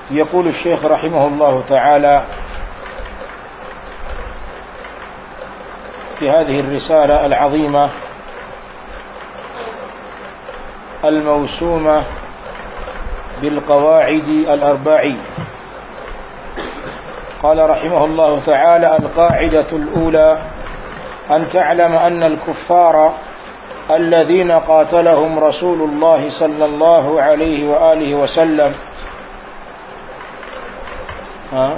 يقول الشيخ رحمه الله تعالى في هذه الرسالة العظيمة الموسومة بالقواعد الأربع قال رحمه الله تعالى القاعدة الأولى أن تعلم أن الكفار الذين قاتلهم رسول الله صلى الله عليه وآله وسلم ها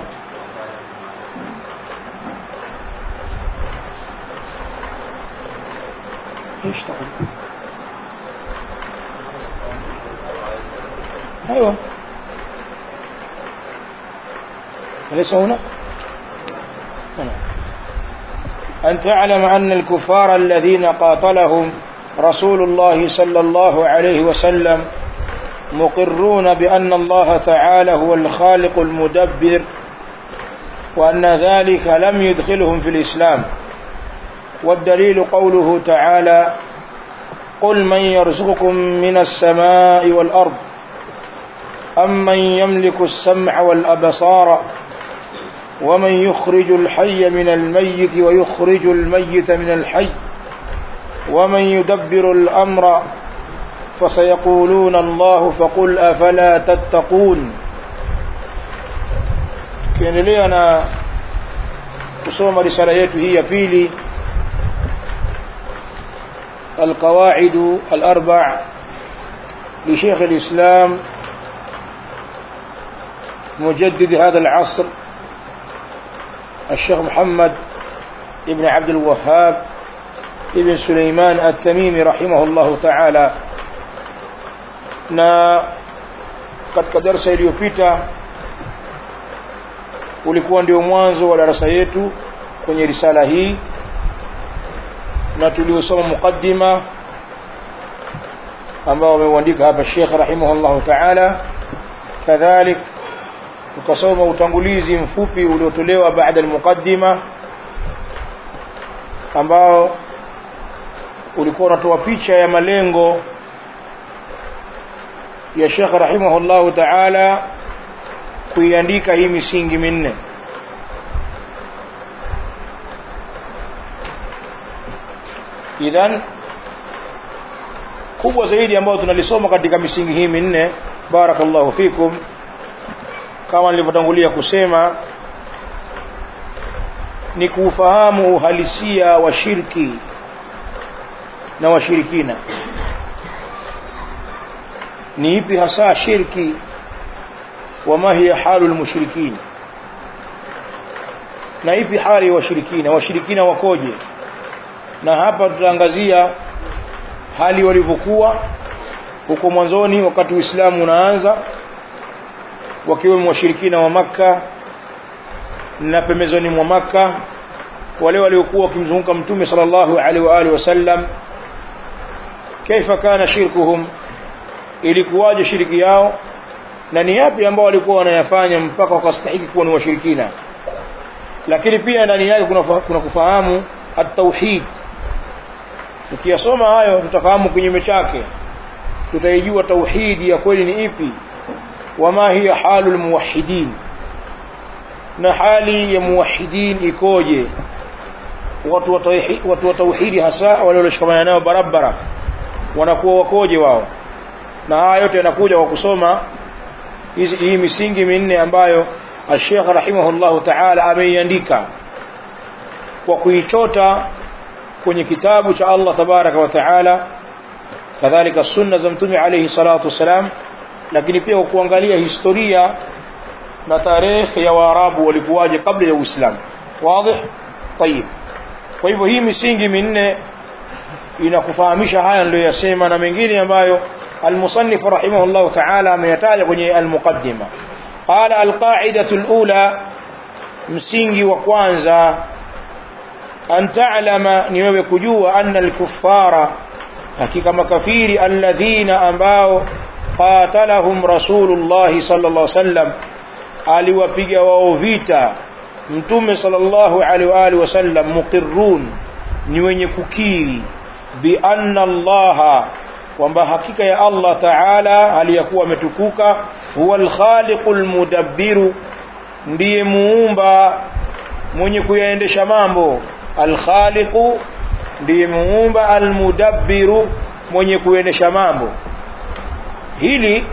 ايش تقول ايوه أليس هنا هنا أن تعلم أن الكفار الذين قاتلهم رسول الله صلى الله عليه وسلم مقرون بأن الله تعالى هو الخالق المدبر وأن ذلك لم يدخلهم في الإسلام والدليل قوله تعالى قل من يرزقكم من السماء والأرض أمن يملك السمع والأبصار ومن يخرج الحي من الميت ويخرج الميت من الحي ومن يدبر الأمر فسيقولون الله فقل أفلا تتقون kiendelea na kusoma risala yetu hii ya pili القواعد الأربع لشيخ الإسلام مجدد هذا العصر الشيخ محمد ابن عبد الوهاب ابن سليمان التميمي رحمه الله تعالى na katika darasa iliyopita ulikuwa ndio mwanzo wa darasa yetu kwenye risala hii na tuliosoma muqaddima ambao wameuandika hapa Sheikh rahimahullahu ta'ala kadhalik tukasoma utangulizi mfupi uliotolewa baada al-muqaddima ambao ulikuwa unatoa picha ya malengo ya Sheikh rahimahullahu ta'ala kuiandika hii misingi minne idhan kubwa zaidi ambayo tunalisoma katika misingi hii minne barakallahu fikum kama nilivyotangulia kusema ni kufahamu uhalisia wa shirki na washirikina ni ipi hasa shirki wama hiya halu almushrikin na ipi hali ya washirikina washirikina wakoje na hapa tutaangazia hali walivyokuwa huko mwanzoni wakati Uislamu unaanza wakiwemo washirikina wa maka na pembezoni mwa maka wale waliokuwa wakimzunguka mtume sallallahu alaihi wa alihi wasallam kaifa kana shirkuhum ilikuwaje shiriki yao na ni yapi ambao walikuwa wanayafanya mpaka wakastahiki kuwa ni washirikina lakini pia ndani yake kuna, kuna kufahamu at-tauhid tukiyasoma hayo tutafahamu kinyume chake tutaijua tauhidi ya kweli ni ipi wama hiya halul muwahhidin na hali ya muwahhidin ikoje watu wa tauhidi watu wa tauhidi hasa wale walioshikamana nao barabara wanakuwa wakoje wao na haya yote yanakuja kwa kusoma hizi hii misingi minne ambayo Sheikh rahimahullahu ta'ala ameiandika kwa kuichota kwenye kitabu cha Allah tabaraka wa taala kadhalika sunna za mtume alayhi salatu wasalam lakini pia kuangalia historia na tarehe ya waarabu walikuwaje kabla ya uislamu wazi طيب kwa hivyo hii misingi minne inakufahamisha haya niliyoyasema na mengine ambayo المصنف رحمه الله تعالى ameyataja kwenye المقدمة قال القاعدة الأولى msingi wa kwanza an ta'lama ni wewe kujua anna al-kuffara hakika makafiri alladhina ambao qatalahum rasulullah sallallahu alaihi wasallam aliwapiga wao vita mtume sallallahu alaihi wa alihi wasallam muqirrun ni wenye kukiri bi anna allaha kwamba hakika ya Allah Taala aliyakuwa ametukuka huwa alkhaliqu almudabbiru ndiye muumba mwenye kuyaendesha mambo alkhaliqu ndiye muumba almudabbiru mwenye kuendesha mambo hili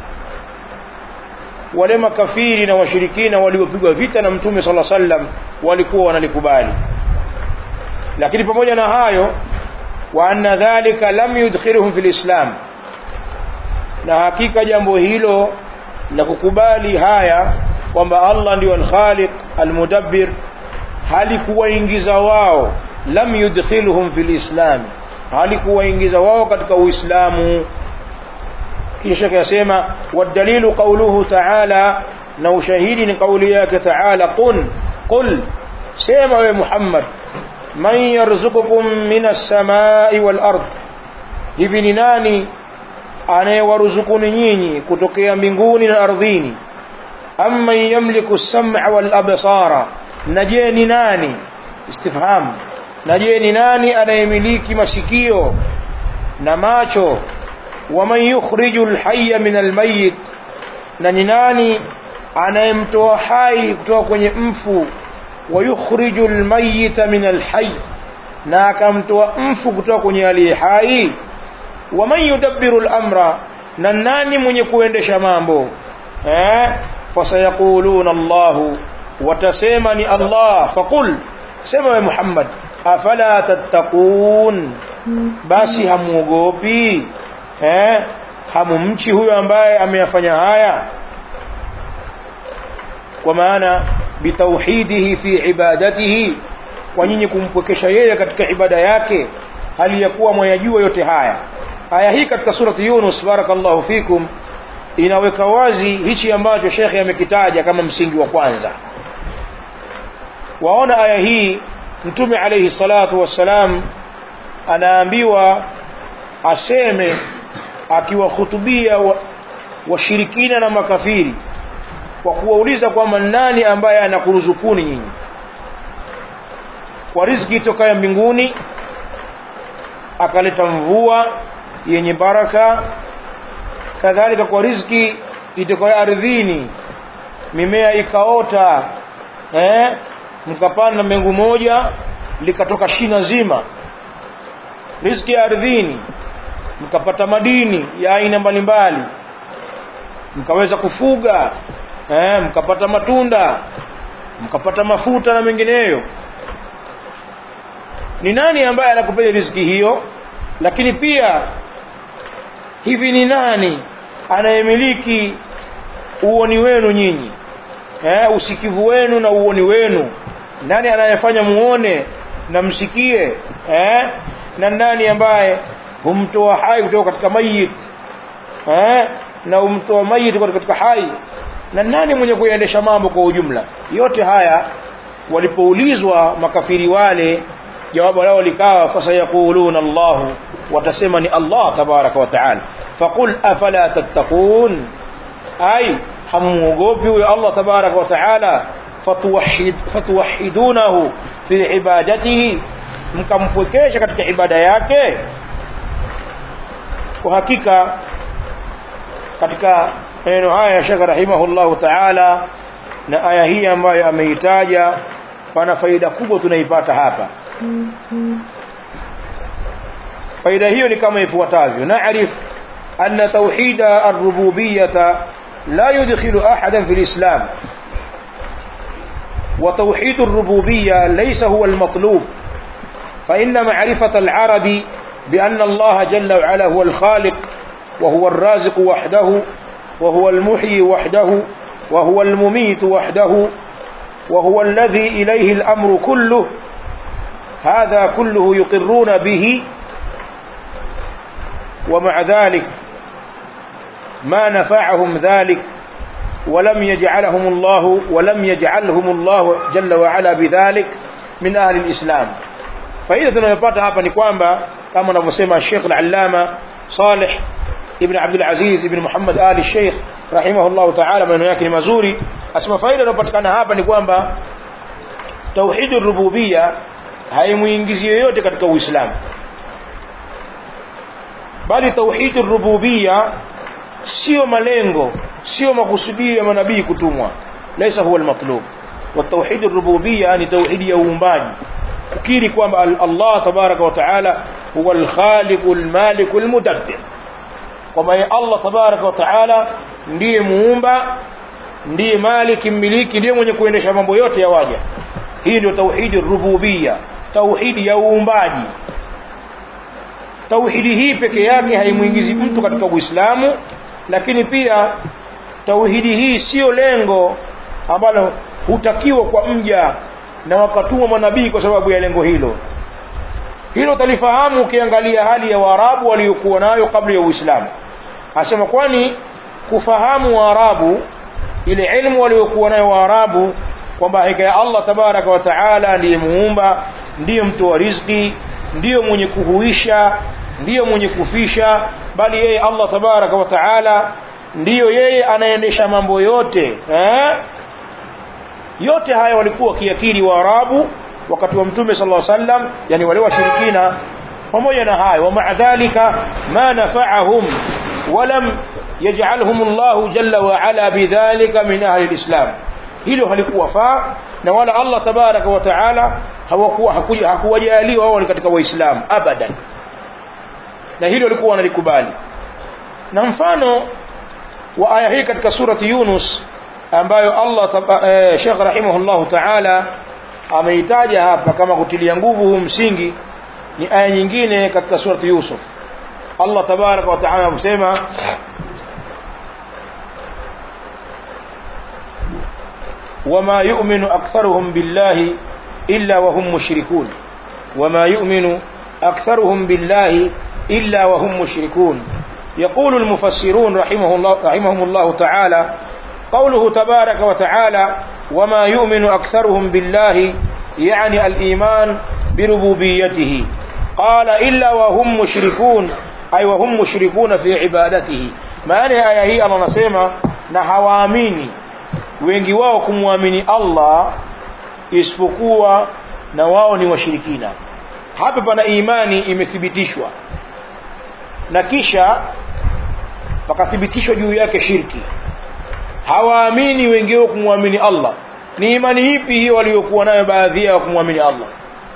wale makafiri na washirikina waliopigwa vita na mtume sala sallam walikuwa wanalikubali lakini pamoja na hayo wa anna dhalika lam yudkhiluhum fil islam na hakika jambo hilo la kukubali haya kwamba Allah ndio al-Khaliq al-Mudabbir halikuwaingiza wao lam yudkhiluhum fil islam halikuwaingiza wao katika uislamu kisha shaka yasema wadalilu qawluhu ta'ala na ushahidi ni kauli yake ta'ala qul qul sema we Muhammad man yarzuqukum minas samai wal ard hivi ni nani anayewaruzukuni nyinyi kutokea mbinguni na ardhini amma yamliku as-sam'a wal absara na je ni nani istifham na je ni nani anayemiliki masikio na macho waman yukhriju alhayya min almayyit na ni nani anayemtoa hai kutoka kwenye mfu wa yukhriju almayyita min alhayy na akamtoa mfu kutoka kwenye aliye hai waman yudabbiru alamra na nani mwenye kuendesha mambo eh fasayaquluna Allahu watasema ni Allah faqul sema we Muhammad afala tattaqun basi hamuogopi eh hamumchi huyo ambaye ameyafanya haya kwa maana bitauhidihi fi ibadatihi kwa nyinyi kumpwekesha yeye katika ibada yake hali ya kuwa mwayajua yote haya aya hii katika surati Yunus barakallahu fikum inaweka wazi hichi ambacho shekhe amekitaja kama msingi wa kwanza waona aya hii mtume alayhi salatu wassalam anaambiwa aseme akiwahutubia washirikina wa na makafiri kwa kuwauliza kwamba nani ambaye anakuruzukuni nyinyi kwa riziki itokayo mbinguni akaleta mvua yenye baraka kadhalika kwa riziki itokayo ardhini mimea ikaota eh mkapanda mbegu moja likatoka shina zima riziki ya ardhini mkapata madini ya aina mbalimbali mkaweza kufuga eh, mkapata matunda mkapata mafuta na mengineyo ni nani ambaye anakupea riziki hiyo lakini pia hivi ni nani anayemiliki uoni wenu nyinyi eh, usikivu wenu na uoni wenu nani anayefanya muone na msikie eh, na nani ambaye humtoa hai kutoka katika mayit eh, na humtoa mayit kutoka katika hai na nani mwenye kuendesha mambo kwa ujumla yote haya walipoulizwa makafiri wale jawabu lao likawa fasayaquluna Allah watasema ni Allah tabaraka wa taala faqul afala tattaqun ay hamuogopi huyo Allah tabaraka wa taala fatuwahid fatuwahidunahu fi ibadatihi mkampwekesha katika ibada yake kwa hakika katika maneno haya ya Sheikh rahimahullahu ta'ala na aya hii ambayo ameitaja pana faida kubwa tunaipata hapa faida hiyo ni kama ifuatavyo na'rif anna tauhid ar-rububiyyah la yudkhilu ahadan fil islam وتوحيد الربوبية ليس هو المطلوب فإن معرفة العرب بأن الله جل وعلا هو الخالق وهو الرازق وحده وهو المحيي وحده وهو المميت وحده وهو الذي إليه الأمر كله هذا كله يقرون به ومع ذلك ما نفعهم ذلك ولم يجعلهم الله ولم يجعلهم الله جل وعلا بذلك من أهل الإسلام faida tunayopata hapa ni kwamba kama anavyosema Sheikh Al-Allama Saleh ibn Abdul Aziz ibn Muhammad Ali Sheikh rahimahullah ta'ala maneno yake ni mazuri asema faida inayopatikana hapa ni kwamba tauhidur rububiyya haimuingizi yoyote katika Uislamu bali tauhidur rububiyya sio malengo sio makusudio ya manabii kutumwa laisa huwa almatlub والتوحيد الربوبية يعني توحيد يومباجي kukiri kwamba Allah tabaraka wa taala huwa al-khaliq al-malik al-mudabbir kwamba Allah tabaraka wa taala ndiye muumba ndiye maliki mmiliki ndiye mwenye kuendesha mambo yote ya waja hii ndio tauhidi rububia tauhidi ya uumbaji tauhidi hii peke yake haimuingizi mtu katika Uislamu lakini pia tauhidi hii sio lengo ambalo hutakiwa kwa mja na wakatuma manabii kwa sababu ya lengo hilo hilo utalifahamu ukiangalia hali ya waarabu waliokuwa nayo kabla ya uislamu asema kwani kufahamu waarabu ile ilmu waliokuwa nayo waarabu kwamba hakika ya Allah tabaraka wa taala ndiye muumba ndiye mtoa riziki ndiyo mwenye kuhuisha ndiyo mwenye kufisha bali yeye Allah tabaraka wa taala ndiyo yeye anaendesha mambo yote eh? yote haya walikuwa wakiakili waarabu wakati wa mtume sallallahu alaihi wasallam yani wale washirikina pamoja na hayo wa maadhalika ma nafa'ahum walam yaj'alhum Allah jalla wa ala bidhalika min ahli alislam hilo halikuwa faa na wala Allah tabaraka wa taala hawakuwa hakuwajaliwa wao ni katika waislamu abadan na hilo walikuwa wanalikubali na mfano wa aya hii katika surati Yunus ambayo Allah eh, Sheikh rahimahullah ta'ala ameitaja hapa kama kutilia nguvu huu msingi ni aya nyingine katika surati Yusuf Allah tabaraka wa ta'ala anasema وما يؤمن أكثرهم بالله إلا وهم مشركون وما يؤمن أكثرهم بالله إلا وهم مشركون يقول المفسرون رحمه الله رحمهم الله تعالى قوله تبارك وتعالى وما يؤمن أكثرهم بالله يعني الإيمان بربوبيته قال إلا وهم مشركون أي وهم مشركون في عبادته maana aya hii Allah anasema na hawaamini wengi wao kumwamini Allah isipokuwa na wao ni washirikina hapa pana imani imethibitishwa na kisha pakathibitishwa juu yake shirki hawaamini wengi wao kumwamini Allah ni imani ipi hiyo waliokuwa nayo baadhi yao kumwamini Allah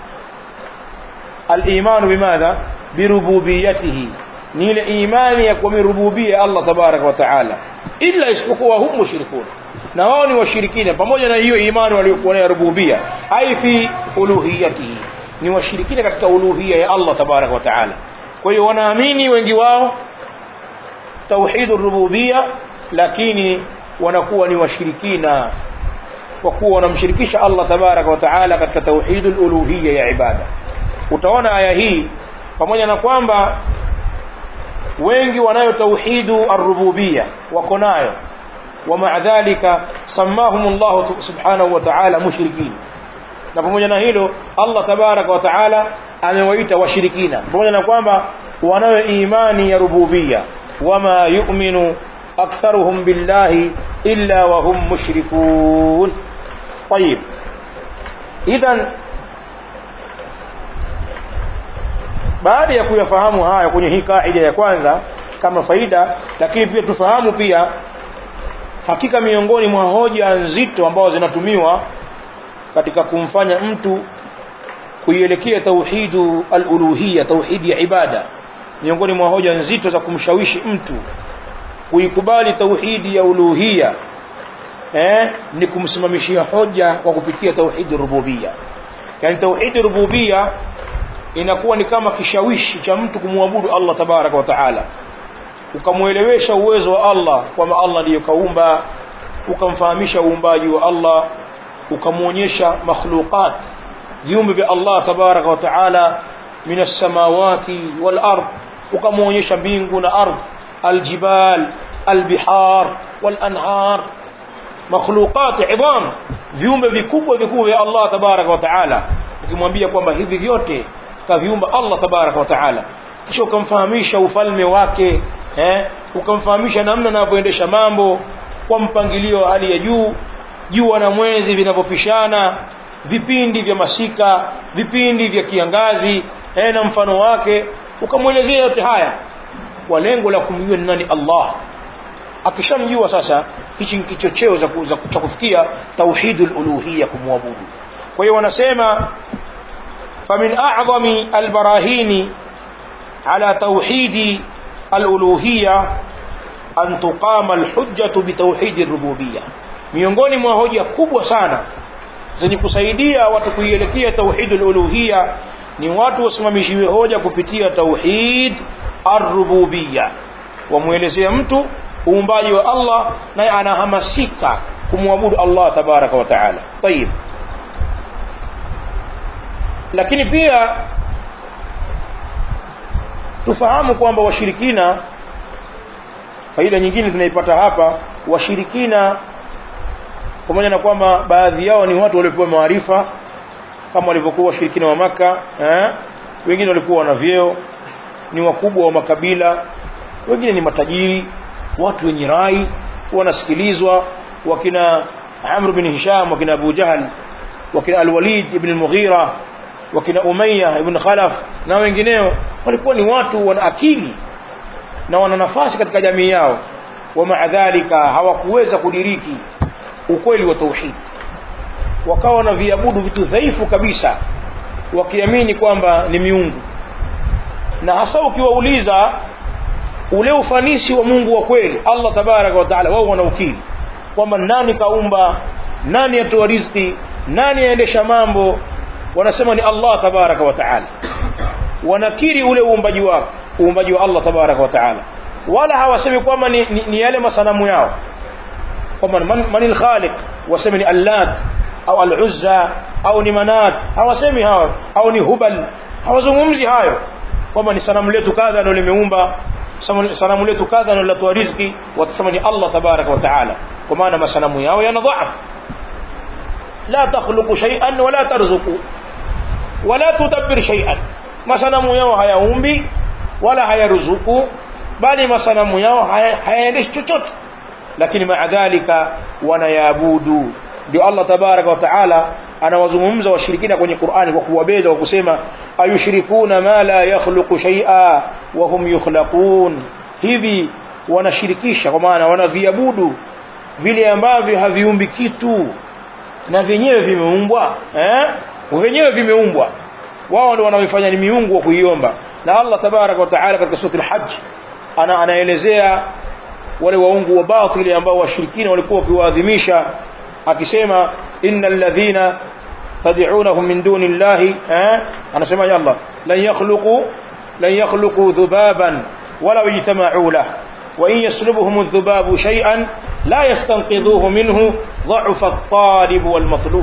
al-iman bimadha birububiyatihi ni ile imani ya kuamini rububia Allah tabaraka wa taala illa isipokuwa hum mushrikun na wao ni washirikina pamoja na hiyo imani waliokuwa nayo rububia ai fi uluhiyatihi ni washirikina katika uluhia ya Allah tabaraka wa taala kwa hiyo wanaamini wengi wao tauhid rububia lakini wanakuwa ni washirikina kwa kuwa wanamshirikisha Allah tabaraka wa taala katika tauhidul uluhiyya ya ibada utaona aya hii pamoja na kwamba wengi wanayo tauhidu ar-rububiyya wako nayo ومع ذلك سماهم الله سبحانه وتعالى مشركين na pamoja na hilo Allah tabaraka wa taala amewaita washirikina pamoja na kwamba wanayo imani ya rububia wama yu'minu aktharuhum billahi illa wa hum mushrikun طيب idhan baada ya kuyafahamu haya kwenye hii kaida ya kwanza kama faida lakini pia tufahamu pia hakika miongoni mwa hoja nzito ambazo zinatumiwa katika kumfanya mtu kuielekea tauhidu al-uluhiyya tauhidi ya ibada miongoni mwa hoja nzito za kumshawishi mtu kuikubali tauhidi ya uluhiyya eh ni kumsimamishia hoja kwa kupitia tauhidi rububiyya yani tauhidi rububiyya inakuwa ni kama kishawishi cha mtu kumwabudu Allah tabaraka wa taala ukamuelewesha uwezo wa Allah kwamba Allah ndiyo kaumba ukamfahamisha uumbaji wa Allah ukamuonyesha makhluqat viumbe vya Allah tabaraka wa taala minas samawati wal ard ukamuonyesha mbingu na ardh aljibal albihar wal anhar makhluqat idham viumbe vikubwa vikubwa vya Allah tabaraka wa taala ukimwambia kwamba hivi vyote kaviumba Allah tabaraka wa taala kisha ukamfahamisha ufalme wake eh ukamfahamisha namna anavyoendesha mambo kwa mpangilio wa hali ya juu jua na mwezi vinavyopishana vipindi vya masika vipindi vya kiangazi eh na mfano wake ukamwelezea yote haya kwa lengo la kumjua ni nani Allah akishamjua sasa hichi ni kichocheo za ku- za ku- cha kufikia tauhidul uluhiyya kumwabudu kwa hiyo wanasema famin a'zami albarahini ala tauhidi aluluhiyya an tuqama alhujjatu bitauhidi rububiyya miongoni mwa hoja kubwa sana zenye kusaidia watu kuielekea tauhidul uluhiyya ni watu wasimamishiwe hoja kupitia tauhid ar-rububiyya wamwelezea mtu uumbaji wa Allah naye anahamasika kumwabudu Allah tabaraka wa taala tayib lakini pia tufahamu kwamba washirikina faida nyingine tunaipata hapa washirikina pamoja na kwamba baadhi yao ni watu waliopewa maarifa kama walivyokuwa washirikina wa maka eh? wengine walikuwa wana vyeo ni wakubwa wa makabila wengine ni matajiri watu wenye rai wanasikilizwa wakina Amr bin Hisham wakina Abu Jahl wakina Al-Walid ibn al-Mughira wakina Umayya ibn Khalaf na wengineo walikuwa ni watu wana akili na wana nafasi katika jamii yao wa maadhalika hawakuweza kudiriki ukweli wa tauhid wakawa wanaviabudu vitu dhaifu kabisa wakiamini kwamba ni miungu na hasa ukiwauliza ule ufanisi wa Mungu wa kweli Allah tabaraka wa taala wao wanaukiri kwamba nani kaumba nani atoa riziki nani aendesha mambo wanasema ni Allah tabaraka wa taala wanakiri ule uumbaji wake uumbaji wa Allah tabaraka wa taala wala hawasemi kwamba ni, ni, ni yale masanamu yao kwamba man, manil khaliq waseme ni allat au al-uzza au ni manat hawasemi hawa au ni hubal hawazungumzi hayo kwamba ni sanamu letu kadha ndio limeumba sanamu letu kadha ndio latoa riziki watasema ni Allah tabaraka wa taala kwa maana masanamu yao yana dhaifu la takhluqu shay'an wala tarzuqu wala tudabbir shay'an masanamu yao hayaumbi wala hayaruzuku bali masanamu yao hayaendeshi chochote lakini maa dhalika wanayaabudu ndio Allah tabaraka wa taala anawazungumza washirikina kwenye Qur'ani kwa kuwabeza kwa kusema ayushrikuna ma la yakhluqu shay'a wa hum yukhlaqun hivi wanashirikisha kwa maana wanaviabudu vile ambavyo haviumbi kitu na vyenyewe vimeumbwa eh vyenyewe vimeumbwa wao ndio wanaoifanya ni miungu wa kuiomba na Allah tabaraka wa taala katika sura al-hajj ana anaelezea wale waungu wa batili ambao washirikina walikuwa wakiwaadhimisha akisema innal ladhina tad'unahum min duni llahi eh anasema ya Allah lan yakhluqu lan yakhluqu dhubaban wala yajtama'u lahu wa in yaslubuhum adh-dhubabu shay'an la yastanqidhuhu minhu dha'fa at-talib wal matlub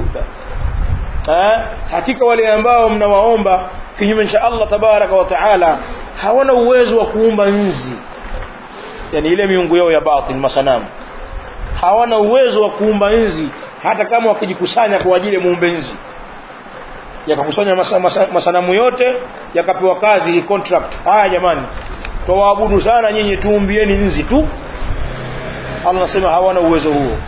eh hakika wale ambao mnawaomba kinyume cha Allah tabaraka wa taala hawana uwezo wa kuumba nzi yani ile miungu yao ya batil masanamu hawana uwezo wa kuumba nzi hata kama wakijikusanya kwa ajili ya muumbe nzi yakakusanya masa, masa, masanamu yote yakapewa kazi hii contract haya jamani twawaabudu sana nyinyi tuumbieni nzi tu Allah anasema hawana uwezo huo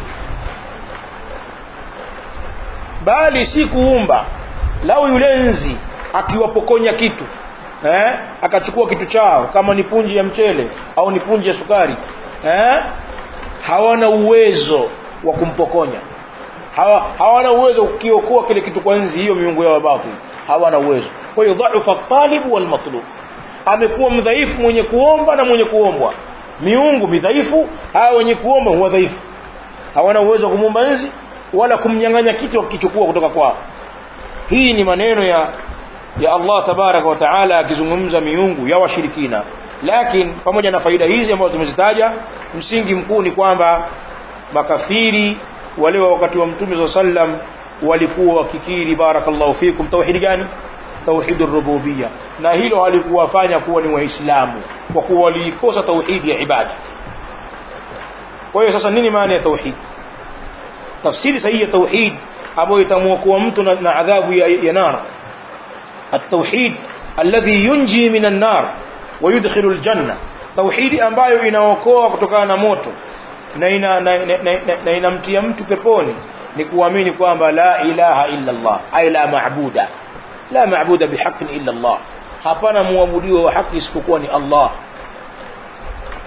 bali si kuumba lau yule nzi akiwapokonya kitu eh akachukua kitu chao kama ni punji ya mchele au ni punji ya sukari eh hawana uwezo wa kumpokonya hawa, hawana uwezo ukiokoa kile kitu kwa nzi hiyo miungu yao batil hawana uwezo kwa hiyo dhaifa talib wal matlub amekuwa mdhaifu mwenye kuomba na mwenye kuombwa miungu midhaifu hawa wenye kuomba huwa dhaifu hawana uwezo wa kumuumba nzi wala kumnyang'anya kitu wakichukua kutoka kwao hii ni maneno ya ya Allah tabaraka wa taala akizungumza miungu ya washirikina lakini pamoja na faida hizi ambazo tumezitaja msingi mkuu ni kwamba makafiri wale wa wakati wa mtume za sallam walikuwa wakikiri barakallahu fikum tauhid gani tauhid rububia na hilo halikuwafanya kuwa ni waislamu kwa kuwa waliikosa tauhid ya ibada kwa hiyo sasa nini maana ya tauhid tafsiri sahihi ya tauhid ambayo itamwokoa mtu na, na adhabu ya, ya nara التوحيد الذي ينجي من النار ويدخل الجنة توحيد ambayo inaokoa kutokana na moto na ina na, na, na, na inamtia mtu peponi ni kuamini kwamba la ilaha illa Allah ay la maabuda la maabuda bihaqqin illa Allah hapana muabudiwa wa haki isipokuwa ni Allah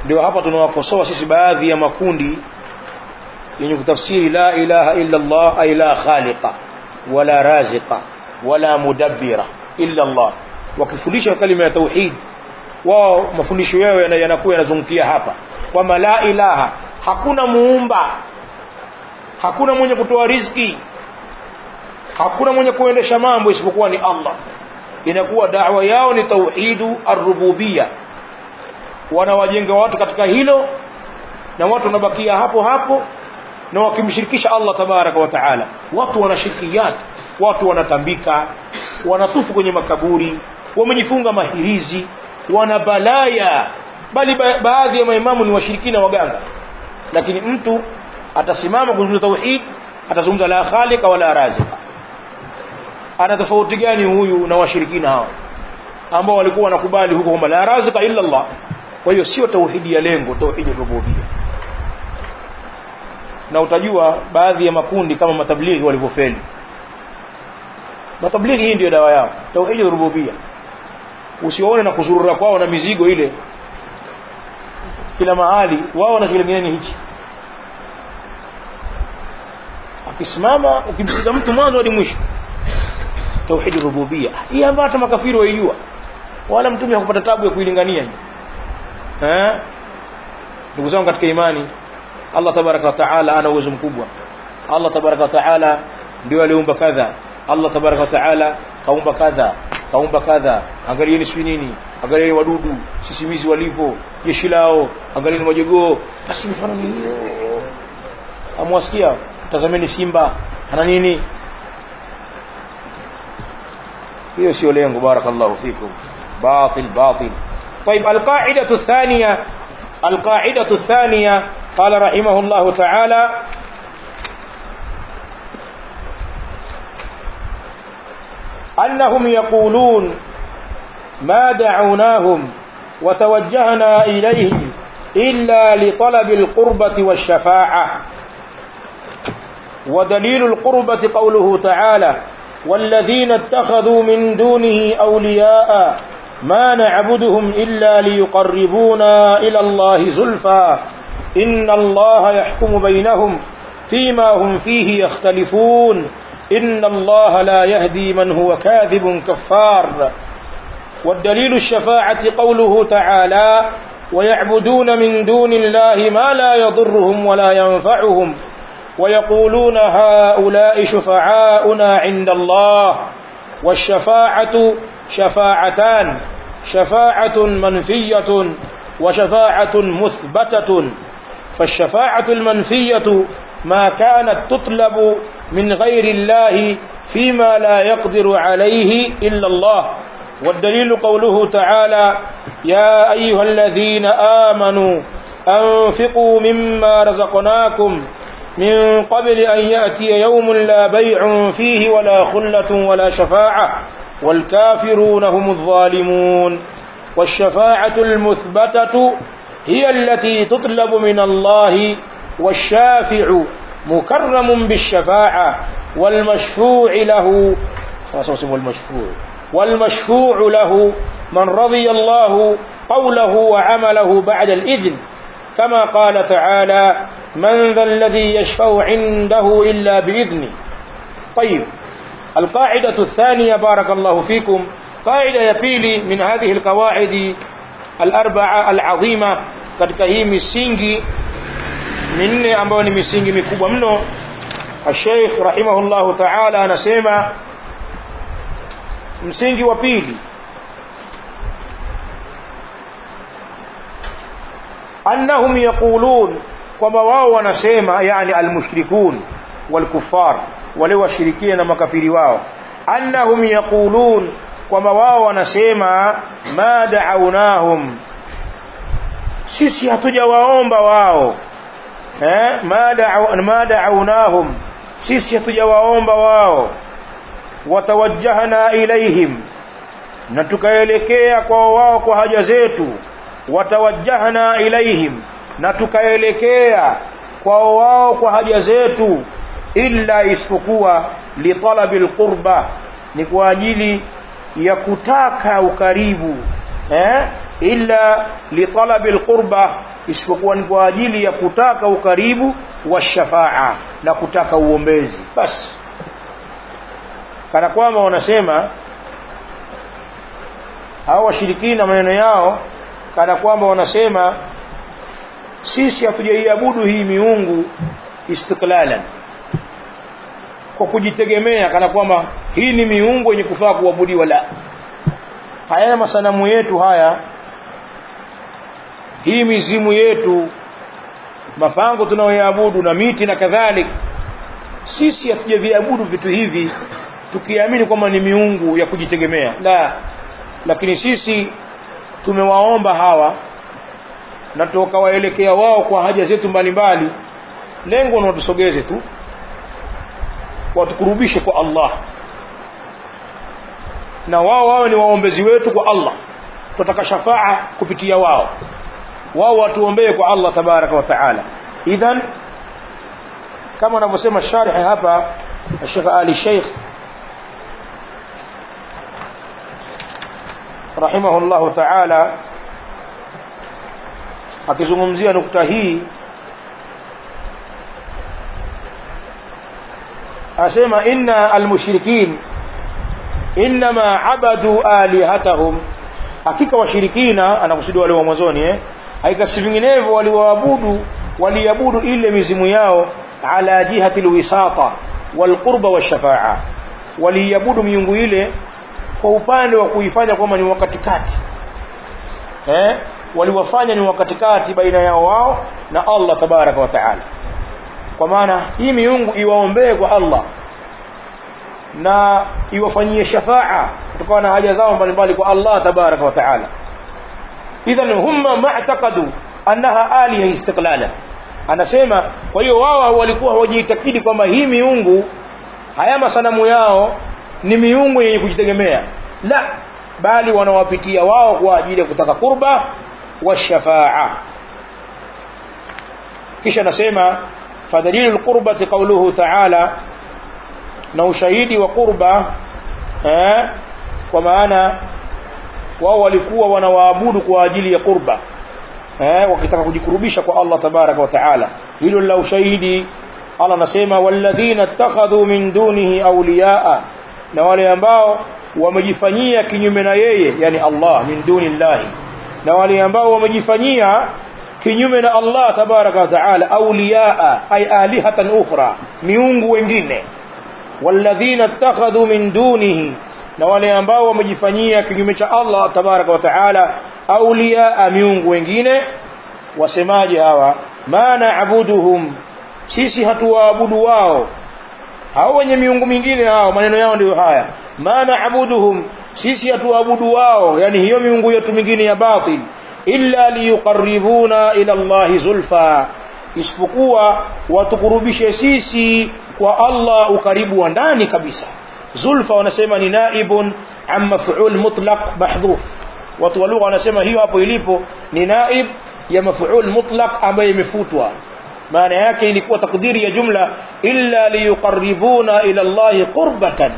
ndio hapa tunawakosoa sisi baadhi ya makundi yenye kutafsiri la ilaha illa Allah ay la khaliqa wala raziqa wala mudabbira illa Allah wakifundisha kalima ya tauhid wao mafundisho yao yanakuwa yanazungukia hapa kwamba la ilaha hakuna muumba hakuna mwenye kutoa riziki hakuna mwenye kuendesha mambo isipokuwa ni Allah inakuwa da'wa yao ni tauhidu ar-rububiyya wanawajenga watu katika hilo na watu wanabakia hapo hapo na wakimshirikisha Allah tabaraka wa taala watu wanashirikiyat watu wanatambika wanatufu kwenye makaburi wamejifunga mahirizi wana balaya bali ba baadhi ya maimamu ni washirikina waganga lakini mtu atasimama kuzungumza tauhid atazungumza la khaliqa wala razika ana tofauti gani huyu na washirikina hao ambao walikuwa wanakubali huko kwamba la razika illa Allah kwa hiyo sio tauhidi ya lengo tauhidi rububia na utajua baadhi ya makundi kama matablighi walivyofeli matablighi hii ndio dawa yao tauhidi rububia usiwaone na kuzurura kwao na mizigo ile kila mahali wao wanashughulikia nini hichi akisimama ukimsikiza mtu mwanzo hadi mwisho tauhidi rububia hii ambayo hata makafiri waijua wala mtume hakupata tabu ya kuilingania eh ndugu zangu katika imani Allah tabaraka wa taala ana uwezo mkubwa Allah tabaraka wa taala ndio aliumba kadha Allah tabaraka wa taala kaumba kadha kaumba kadha angalieni sisi nini angalieni wadudu sisimizi walivyo jeshi lao angalieni majogoo basi mfano ni hiyo amwasikia tazameni simba ana nini hiyo sio lengo barakallahu fikum batil batil طيب القاعدة الثانية القاعدة الثانية قال رحمه الله تعالى أنهم يقولون ما دعوناهم وتوجهنا إليهم إلا لطلب القربة والشفاعة ودليل القربة قوله تعالى والذين اتخذوا من دونه أولياء ما نعبدهم إلا ليقربونا إلى الله زلفى إن الله يحكم بينهم فيما هم فيه يختلفون إن الله لا يهدي من هو كاذب كفار والدليل الشفاعة قوله تعالى ويعبدون من دون الله ما لا يضرهم ولا ينفعهم ويقولون هؤلاء شفعاؤنا عند الله والشفاعة شفاعتان شفاعة منفية وشفاعة مثبتة فالشفاعة المنفية ما كانت تطلب من غير الله فيما لا يقدر عليه إلا الله والدليل قوله تعالى يا أيها الذين آمنوا أنفقوا مما رزقناكم من قبل أن يأتي يوم لا بيع فيه ولا خلة ولا شفاعة والكافرون هم الظالمون والشفاعة المثبتة هي التي تطلب من الله والشافع مكرم بالشفاعة والمشفوع له المشفوع والمشفوع له من رضي الله قوله وعمله بعد الإذن كما قال تعالى من ذا الذي يشفع عنده إلا بإذنه طيب القاعدة الثانية بارك الله فيكم قاعدة يبيلي من هذه القواعد الأربعة العظيمة katika hii misingi minne ambayo ni misingi mikubwa mno Sheikh rahimahullahu ta'ala anasema msingi wa pili annahum yaqulun kwamba wao wanasema yani almushrikun walkuffar wale washirikina na makafiri wao annahum yaqulun kwamba wao wanasema ma da'awnahum sisi hatujawaomba wao eh ma da'awnahum sisi hatujawaomba wao watawajjahna ilaihim na tukaelekea kwa wao kwa haja zetu watawajjahna ilaihim na tukaelekea kwa wao kwa haja zetu illa isipokuwa litalabi alqurba ni kwa ajili ya kutaka ukaribu eh illa litalabi alqurba isipokuwa ni kwa ajili ya kutaka ukaribu wa shafaa na kutaka uombezi basi kana kwamba wanasema hao washirikina maneno yao kana kwamba wanasema sisi hatujaiabudu hii miungu istiklalan kwa kujitegemea kana kwamba hii ni miungu yenye kufaa kuabudiwa la haya masanamu yetu haya hii mizimu yetu mapango tunayoyaabudu na miti na kadhalik sisi hatujaviabudu vitu hivi tukiamini kwamba ni miungu ya kujitegemea la lakini sisi tumewaomba hawa na tukawaelekea wao kwa haja zetu mbalimbali lengo ni watusogeze tu watukurubishe kwa Allah na wao wawe ni waombezi wetu kwa Allah tutaka shafaa kupitia wao wao watuombee kwa Allah tabaraka wa taala idhan kama anavyosema sharhi hapa Sheikh Ali Sheikh rahimahullahu taala akizungumzia nukta hii asema inna almushrikin inma abadu alihatahum hakika washirikina anakusudi wale wa mwanzoni eh hakika si vinginevyo waliwaabudu waliabudu ile mizimu yao ala jihati alwisata walqurba washafa'a waliabudu miungu ile kwa upande wa kuifanya kwamba ni wakati kati eh waliwafanya ni wakati kati baina yao wao na Allah tabaraka wa taala kwa maana hii miungu iwaombee kwa Allah na iwafanyie shafaa kutokana na haja zao mbalimbali kwa Allah tabaraka wa taala idhan humma ma'taqadu annaha aliha istiqlala anasema kwa hiyo wao walikuwa hawajiitakidi kwamba hii miungu haya masanamu yao ni miungu yenye kujitegemea la bali wanawapitia wao kwa ajili ya kutaka kurba wa shafaa kisha nasema fadalilu alqurbati qawluhu ta'ala na ushahidi wa qurba eh, kwa maana wao walikuwa wanawaabudu kwa ajili ya qurba eh, wakitaka kujikurubisha kwa Allah tabaraka wa taala hilo la ushahidi Allah anasema walladhina ittakhadhu min dunihi awliyaa na wale ambao wamejifanyia kinyume na yeye yani Allah min dunillahi na wale ambao wamejifanyia kinyume na Allah tabaraka wa taala awliyaa ay alihatan ukhra miungu wengine walladhina ittakhadhu min dunihi na wale ambao wamejifanyia kinyume cha Allah tabaraka wa taala awliyaa miungu wengine wasemaje hawa ma na'buduhum sisi hatuwaabudu wao hao wenye miungu mingine hao maneno yao ndio haya ma na'buduhum sisi hatuwaabudu wao yani hiyo miungu yetu mingine ya batil illa liyuqarribuna ila Allahi zulfa isipokuwa watukurubishe sisi kwa Allah ukaribu wa ndani kabisa zulfa wanasema ni naibun an maf'ul mutlaq mahdhuf watu wa lugha wanasema hiyo hapo ilipo ni naib ya maf'ul mutlaq ambayo imefutwa maana yake ilikuwa takdiri ya jumla illa liyuqarribuna ila Allah qurbatan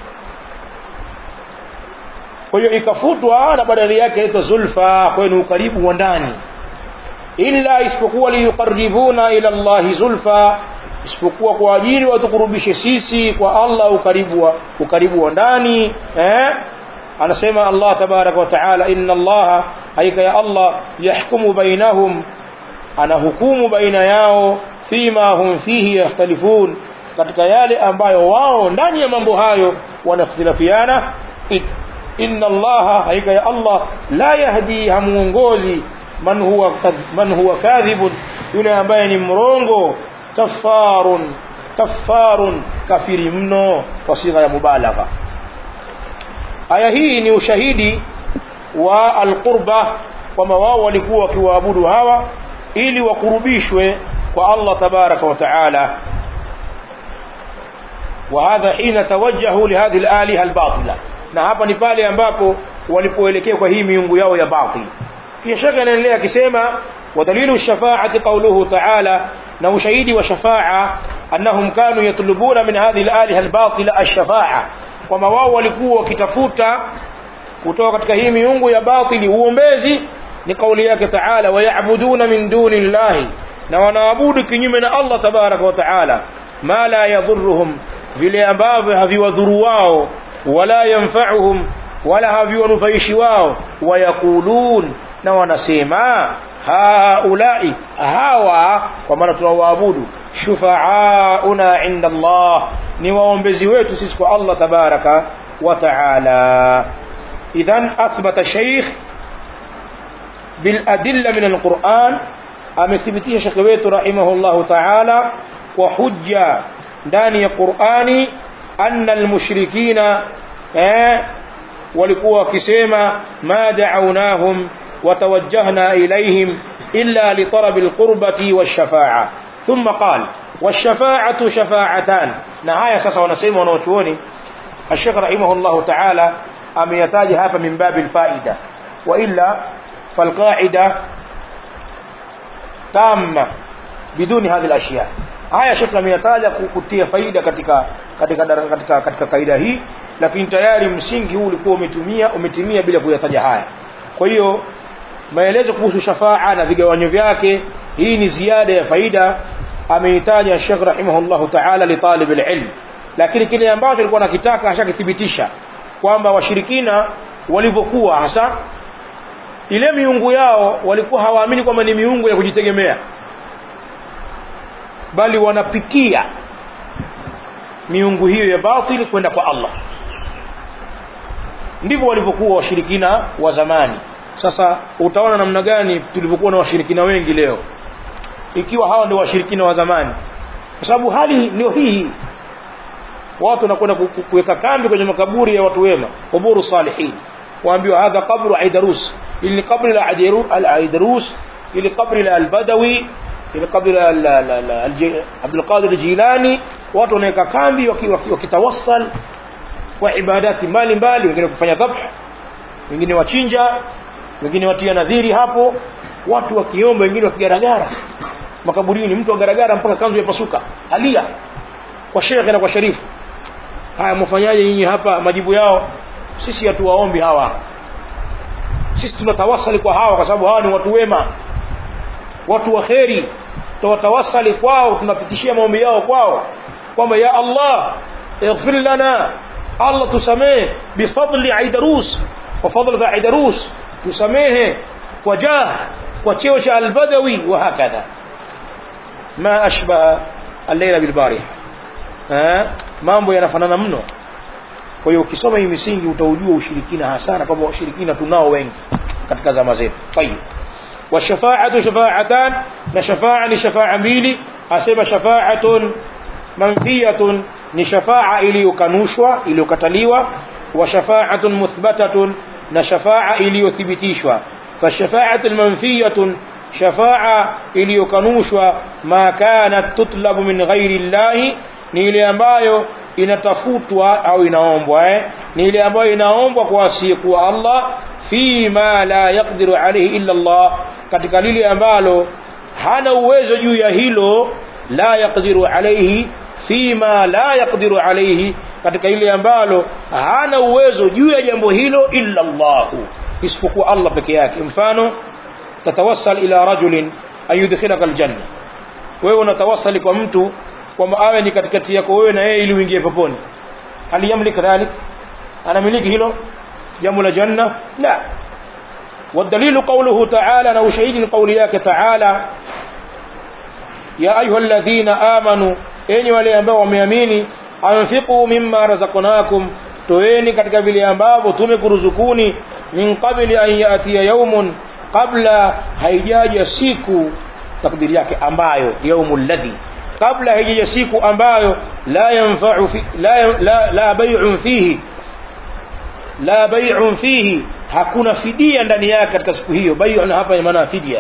kwa hiyo ikafutwa na badala yake inaitwa zulfa kwa hiyo ni ukaribu wa ndani illa isipokuwa liyuqarribuna ila Allah zulfa isipokuwa kwa ajili watukurubishe sisi kwa Allah ukaribu wa ukaribu wa ndani eh anasema Allah tabarak wa taala inna Allah haika ya Allah yahkumu bainahum ana hukumu baina yao fima hum fihi yakhtalifun katika yale ambayo wao ndani ya mambo hayo wanakhtilafiana inna Allah haika ya Allah la yahdi hamuongozi man huwa man huwa kadhibun yule ambaye ni mrongo kafarun kafarun kafiri mno kwa sigha ya mubalagha aya hii ni ushahidi wa alqurba kwamba wao walikuwa wakiwaabudu hawa ili wakurubishwe kwa Allah tabaraka wa taala وهذا حين توجهوا لهذه الآلهة الباطلة na hapa ni pale ambapo walipoelekea kwa hii miungu yao ya batil kisha shaka anaendelea akisema ودليل الشفاعة قوله تعالى نو شهيد وشفاعة أنهم كانوا يطلبون من هذه الآلهة الباطلة الشفاعة وما wao walikuwa wakitafuta kutoka katika hii miungu ya batili uombezi ni kauli yake taala wayabuduna min duni llahi na wanaabudu kinyume na allah tabaraka wa taala ma la yadhuruhum vile ambavyo haviwadhuru wao wala yanfauhum wala haviwanufaishi wao wayaqulun na wanasema haulai hawa kwa maana tunawaabudu shufaauna inda Allah ni waombezi wetu sisi kwa Allah tabaraka wa taala idhan athbata shaykh bil adilla min alquran amethibitisha shekhe wetu rahimahullahu taala kwa hujja ndani ya Qur'ani anna almushrikina eh walikuwa wakisema ma da'awnahum وتوجهنا إليهم إلا لطلب القربة والشفاعة ثم قال والشفاعة شفاعتان نهاية ساسا ونسيم ونوتوني الشيخ رحمه الله تعالى أم يتاج هذا من باب الفائدة وإلا فالقاعدة تامة بدون هذه الأشياء haya shekh ameyataja kutia faida katika katika katika katika kaida hii lakini tayari msingi huu ulikuwa umetumia umetimia bila kuyataja haya kwa hiyo maelezo kuhusu shafaa na vigawanyo vyake hii ni ziada ya faida ameitaja Sheikh rahimahullahu ta'ala li talib alilm lakini kile ambacho alikuwa anakitaka ashakithibitisha kwamba washirikina walivyokuwa hasa ile miungu yao walikuwa hawaamini kwamba ni miungu ya kujitegemea bali wanapitia miungu hiyo ya batili kwenda kwa Allah ndivyo walivyokuwa washirikina wa zamani sasa utaona namna gani tulivyokuwa na washirikina wengi leo ikiwa hawa ndio washirikina wa zamani kwa sababu hali ndio hii watu wanakwenda kuweka kambi kwenye makaburi ya watu wema kuburu salihin waambiwa hadha qabru aidarus ili qabri la aidarus ili qabri la albadawi ili qabri la Abdul Qadir Jilani watu wanaweka kambi wakitawassal kwa ibadati mbalimbali wengine kufanya dhabh wengine wachinja wengine watia nadhiri hapo watu wakiomba wengine wakigaragara makaburini mtu agaragara mpaka kanzu yapasuka alia kwa shekhe na kwa sharifu haya mfanyaje nyinyi hapa majibu yao sisi hatuwaombi hawa sisi tunatawasali kwa hawa kwa sababu hawa ni watu wema watu wa kheri tunatawasali kwao tunapitishia maombi yao kwao kwamba ya Allah ighfir lana Allah tusamee bifadli aidarus kwa fadla za aidarus tusamehe kwa jah kwa cheo cha albadawi wa hakadha ma ashbaha al-layla bil bariha mambo yanafanana mno kwa hiyo ukisoma hii misingi utaujua ushirikina hasana kwamba ushirikina tunao wengi katika zama zetu tayib والشفاعة شفاعتان نشفاعة لشفاعة mbili asema shafa'atun manfiyatun ni shafa'a iliyokanushwa iliyokataliwa wa shafa'atun muthbatatun na shafa'a iliyothibitishwa fashafa'atu manfiyatun shafa'a iliyokanushwa ma kanat tutlabu min ghairi llahi ni ile ambayo inatafutwa au inaombwa eh? ni ile ambayo inaombwa kwa asiyekuwa Allah fima la yaqdiru alayhi illa Allah katika lile ambalo hana uwezo juu ya hilo la yaqdiru alayhi fima la yaqdiru alayhi katika ile ambalo hana uwezo juu ya jambo hilo illa Allah isipokuwa Allah peke yake mfano tatawassal ila rajulin ayudkhilaka aljanna wewe unatawassali kwa mtu kwamba awe ni katikati yako wewe na yeye ili uingie peponi hal yamlik dhalik anamiliki hilo jambo la janna la والدليل قوله تعالى لو شهيد قولياك تعالى يا أيها الذين آمنوا enyi wale ambao wameamini anfiqu mimma razaqnakum toeni katika vile ambavyo tumekuruzukuni min qabli an yatiya yawmun qabla haijaja siku takdiri yake ambayo yaumul ladhi kabla haijaja siku ambayo la yanfa'u fi la la, la bay'un fihi la bay'un fihi hakuna fidia ndani yake katika siku hiyo bay'un hapa maana fidia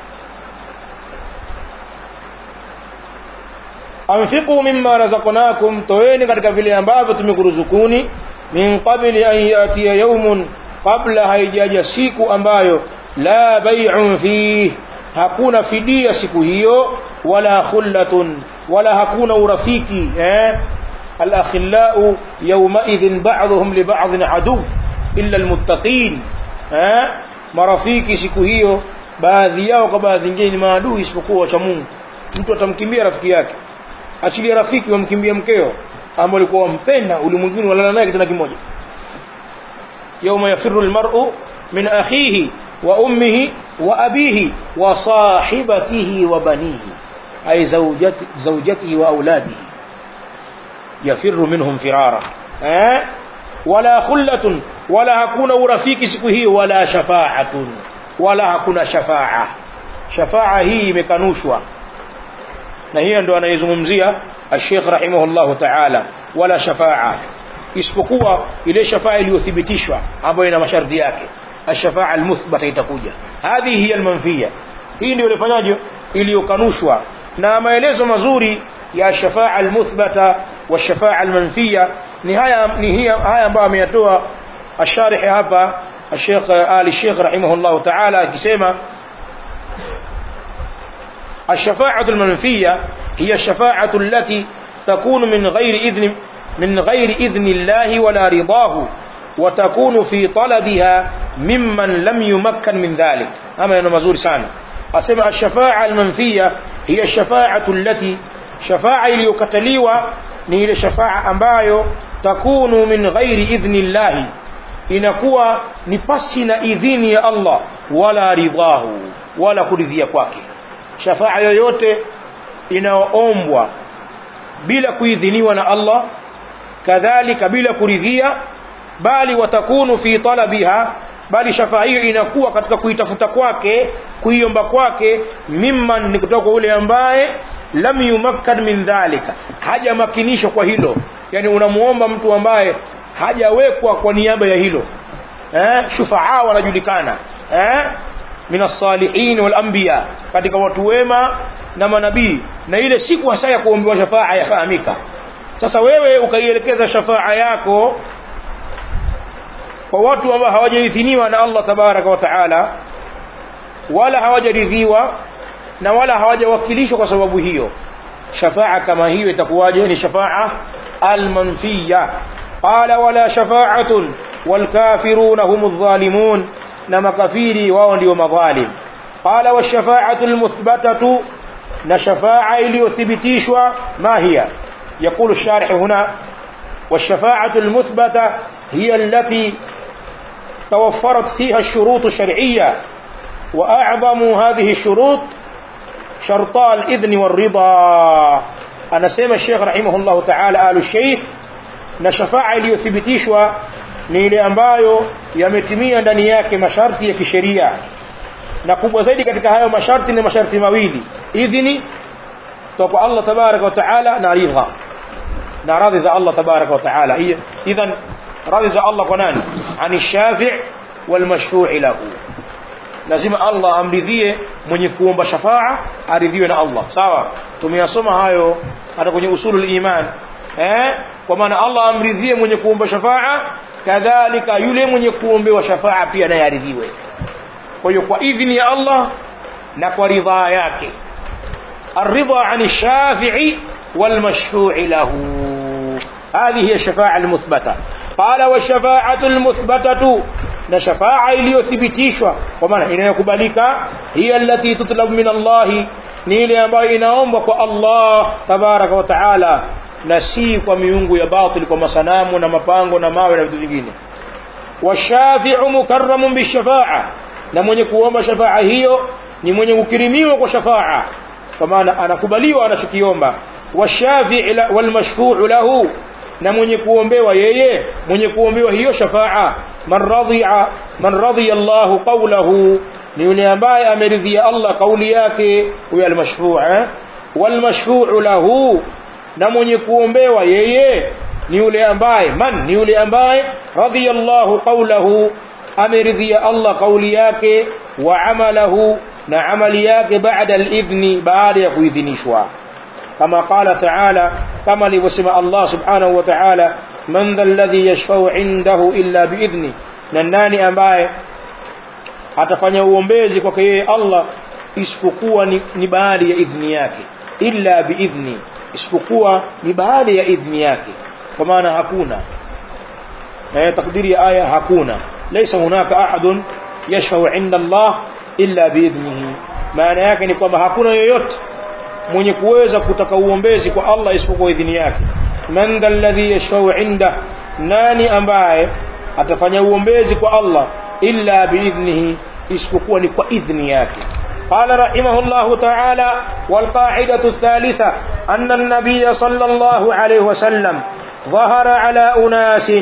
anfiqu mimma razaqnakum toeni katika vile ambavyo tumekuruzukuni min qabli an yatiya yawmun qabla haijaja siku ambayo la bay'un fihi hakuna fidia siku hiyo wala khullatun wala hakuna urafiki eh الاخلاء يومئذ بعضهم لبعض عدو الا المتقين eh marafiki siku hiyo baadhi yao kwa baadhi nyingine ni maadui isipokuwa wacha Mungu mtu atamkimbia rafiki yake achilia rafiki wamkimbia mkeo ambao alikuwa wampenda ulimwenguni walala naye kitanda kimoja yauma yafiru almar'u min akhihi wa ummihi wa abihi wa sahibatihi wa banihi ay zawjati zawjatihi wa auladihi yafiru minhum firara eh wala khullatun wala hakuna urafiki siku hii wala shafaatun wala hakuna shafaa shafaa hii imekanushwa na hiyo ndo anaizungumzia الشيخ رحمه الله تعالى ولا شفاعة isipokuwa ile shafaa iliyothibitishwa ambayo ina masharti yake ashafaa almuthbata itakuja hadhi hiya almanfiya hii ndio ilifanyaje iliyokanushwa na maelezo mazuri ya shafaa almuthbata wa shafaa almanfiya ni haya ni hiya haya ambayo ameyatoa asharih hapa الشيخ آل الشيخ رحمه الله تعالى كسيما الشفاعة المنفية هي الشفاعة التي تكون من غير إذن من غير إذن الله ولا رضاه وتكون في طلبها ممن لم يمكن من ذلك أما ينمزور سانا أسمع الشفاعة المنفية هي الشفاعة التي شفاعة ليكتليوة نيل شفاعة أمبايو تكون من غير إذن الله inakuwa ni pasi na idhini ya Allah wala ridhahu wala kuridhia kwake shafaa yoyote inaoombwa bila kuidhiniwa na Allah kadhalika bila kuridhia bali watakunu fi talabiha bali shafaa hiyo inakuwa katika kuitafuta kwake kuiomba kwake mimman ni kutoka kwa ule ambaye lam yumakkan min dhalika hajamakinishwa kwa hilo yani unamuomba mtu ambaye hajawekwa kwa niaba ya hilo eh shufaa wanajulikana eh min as-salihin wal anbiya katika watu wema na manabii na ile siku hasa ya kuombewa shafaa yafahamika sasa wewe ukaielekeza shafaa yako kwa watu ambao hawajaidhiniwa na Allah tabaraka wa taala wala hawajaridhiwa na wala hawajawakilishwa kwa sababu hiyo shafaa kama hiyo itakuwaje ni shafaa almanfiya qala wala shafa'atun والكافرون هم الظالمون نما كفيري wao ndio madhalim qala washafa'atu almuthbatatu na shafa'a iliyothibitishwa ma hiya يقول الشارح هنا والشفاعة المثبتة هي التي توفرت فيها الشروط الشرعية وأعظم هذه الشروط شرطا الإذن والرضا أنا سيما الشيخ رحمه الله تعالى آل الشيخ na shafaa iliyothibitishwa ni ile ambayo yametimia ndani yake masharti ya kisheria na kubwa zaidi katika hayo masharti ni masharti mawili idhini kutoka kwa Allah tabaraka wa taala na ridha na radhi za Allah tabaraka wa taala idhan radhi za Allah kwa nani ani shafi' wal mashfu' lahu lazima Allah amridhie mwenye kuomba shafaa aridhiwe na Allah sawa tumeyasoma hayo hata kwenye usulul iman eh kwa maana Allah amridhie mwenye kuomba shafaa kadhalika yule mwenye kuombewa shafaa pia naye aridhiwe kwa hiyo kwa idhini ya Allah na kwa ridhaa yake الرضا عن الشافع والمشفوع له هذه هي الشفاعة المثبتة قال والشفاعة المثبتة نشفاعة iliyothibitishwa kwa maana inayokubalika hiya allati tutlab min Allah ni ile ambayo inaombwa kwa Allah tabaraka wa taala na si kwa miungu ya batil kwa masanamu na mapango na mawe na vitu vingine washafi'u mukarramun bishafa'a na mwenye kuomba shafaa hiyo ni mwenye kukirimiwa kwa shafaa kwa maana anakubaliwa anachokiomba washafi'i walmashfu'u lahu na mwenye kuombewa yeye mwenye kuombewa hiyo shafaa man radhi'a man radhiya Allahu qawlahu ni yule ambaye ameridhia Allah kauli yake huyo almashfu' eh walmashfu'u lahu na mwenye kuombewa yeye ni yule ambaye man ni yule ambaye radhiyallahu qawlahu ameridhia Allah kauli yake wa amalahu na amali yake baada al-idhni baada ya kuidhinishwa kama qala ta'ala kama alivyosema Allah subhanahu wa ta'ala man dha alladhi yashfa'u 'indahu illa biidhni na nani ambaye atafanya uombezi kwake yeye Allah isipokuwa ni, ni baada ya idhni yake illa biidhni isipokuwa ni baada ya idhni yake kwa maana hakuna na takdiri ya aya hakuna laysa hunaka ahadun yashfau inda Allah illa biidhnihi maana yake ni kwamba hakuna yoyote mwenye kuweza kutaka uombezi kwa Allah isipokuwa idhini yake man alladhi yashfau inda nani ambaye atafanya uombezi kwa Allah illa biidhnihi isipokuwa ni kwa idhni yake قال رحمه الله تعالى والقاعدة الثالثة أن النبي صلى الله عليه وسلم ظهر على أناس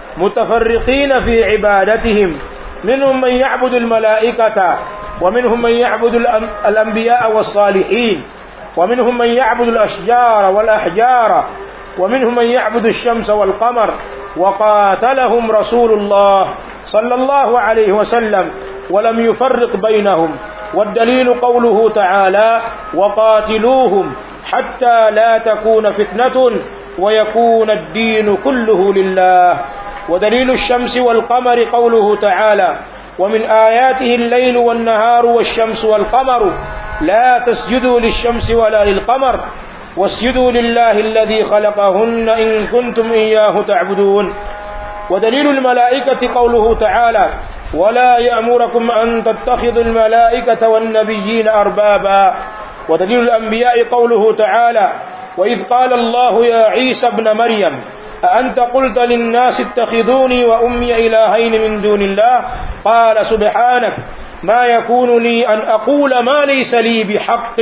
متفرقين في عبادتهم منهم من يعبد الملائكة ومنهم من يعبد الأنبياء والصالحين ومنهم من يعبد الأشجار والأحجار ومنهم من يعبد الشمس والقمر وقاتلهم رسول الله صلى الله عليه وسلم ولم يفرق بينهم والدليل قوله تعالى وقاتلوهم حتى لا تكون فتنة ويكون الدين كله لله ودليل الشمس والقمر قوله تعالى ومن آياته الليل والنهار والشمس والقمر لا تسجدوا للشمس ولا للقمر واسجدوا لله الذي خلقهن إن كنتم إياه تعبدون ودليل الملائكة قوله تعالى ولا يأمركم أن تتخذوا الملائكة والنبيين أربابا ودليل الأنبياء قوله تعالى وإذ قال الله يا عيسى ابن مريم أأنت قلت للناس اتخذوني وأمي إلهين من دون الله قال سبحانك ما يكون لي أن أقول ما ليس لي بحق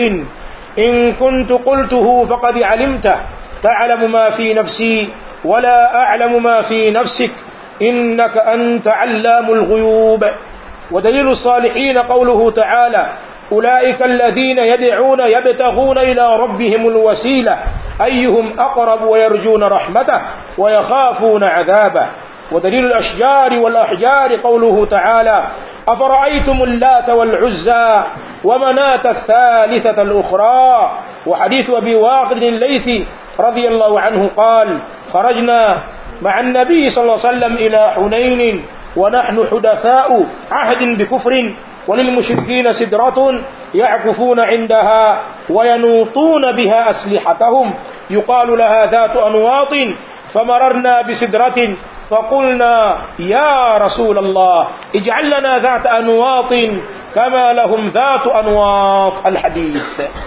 إن كنت قلته فقد علمته تعلم ما في نفسي ولا أعلم ما في نفسك إنك أنت علام الغيوب ودليل الصالحين قوله تعالى أولئك الذين يدعون يبتغون إلى ربهم الوسيلة أيهم أقرب ويرجون رحمته ويخافون عذابه ودليل الأشجار والأحجار قوله تعالى أفرأيتم اللات والعزى ومناة الثالثة الأخرى وحديث أبي واقد الليثي رضي الله عنه قال خرجنا مع النبي صلى الله عليه وسلم إلى حنين ونحن حدثاء عهد بكفر وللمشركين سدرة يعكفون عندها وينوطون بها أسلحتهم يقال لها ذات أنواط فمررنا بسدرة فقلنا يا رسول الله اجعل لنا ذات أنواط كما لهم ذات أنواط الحديث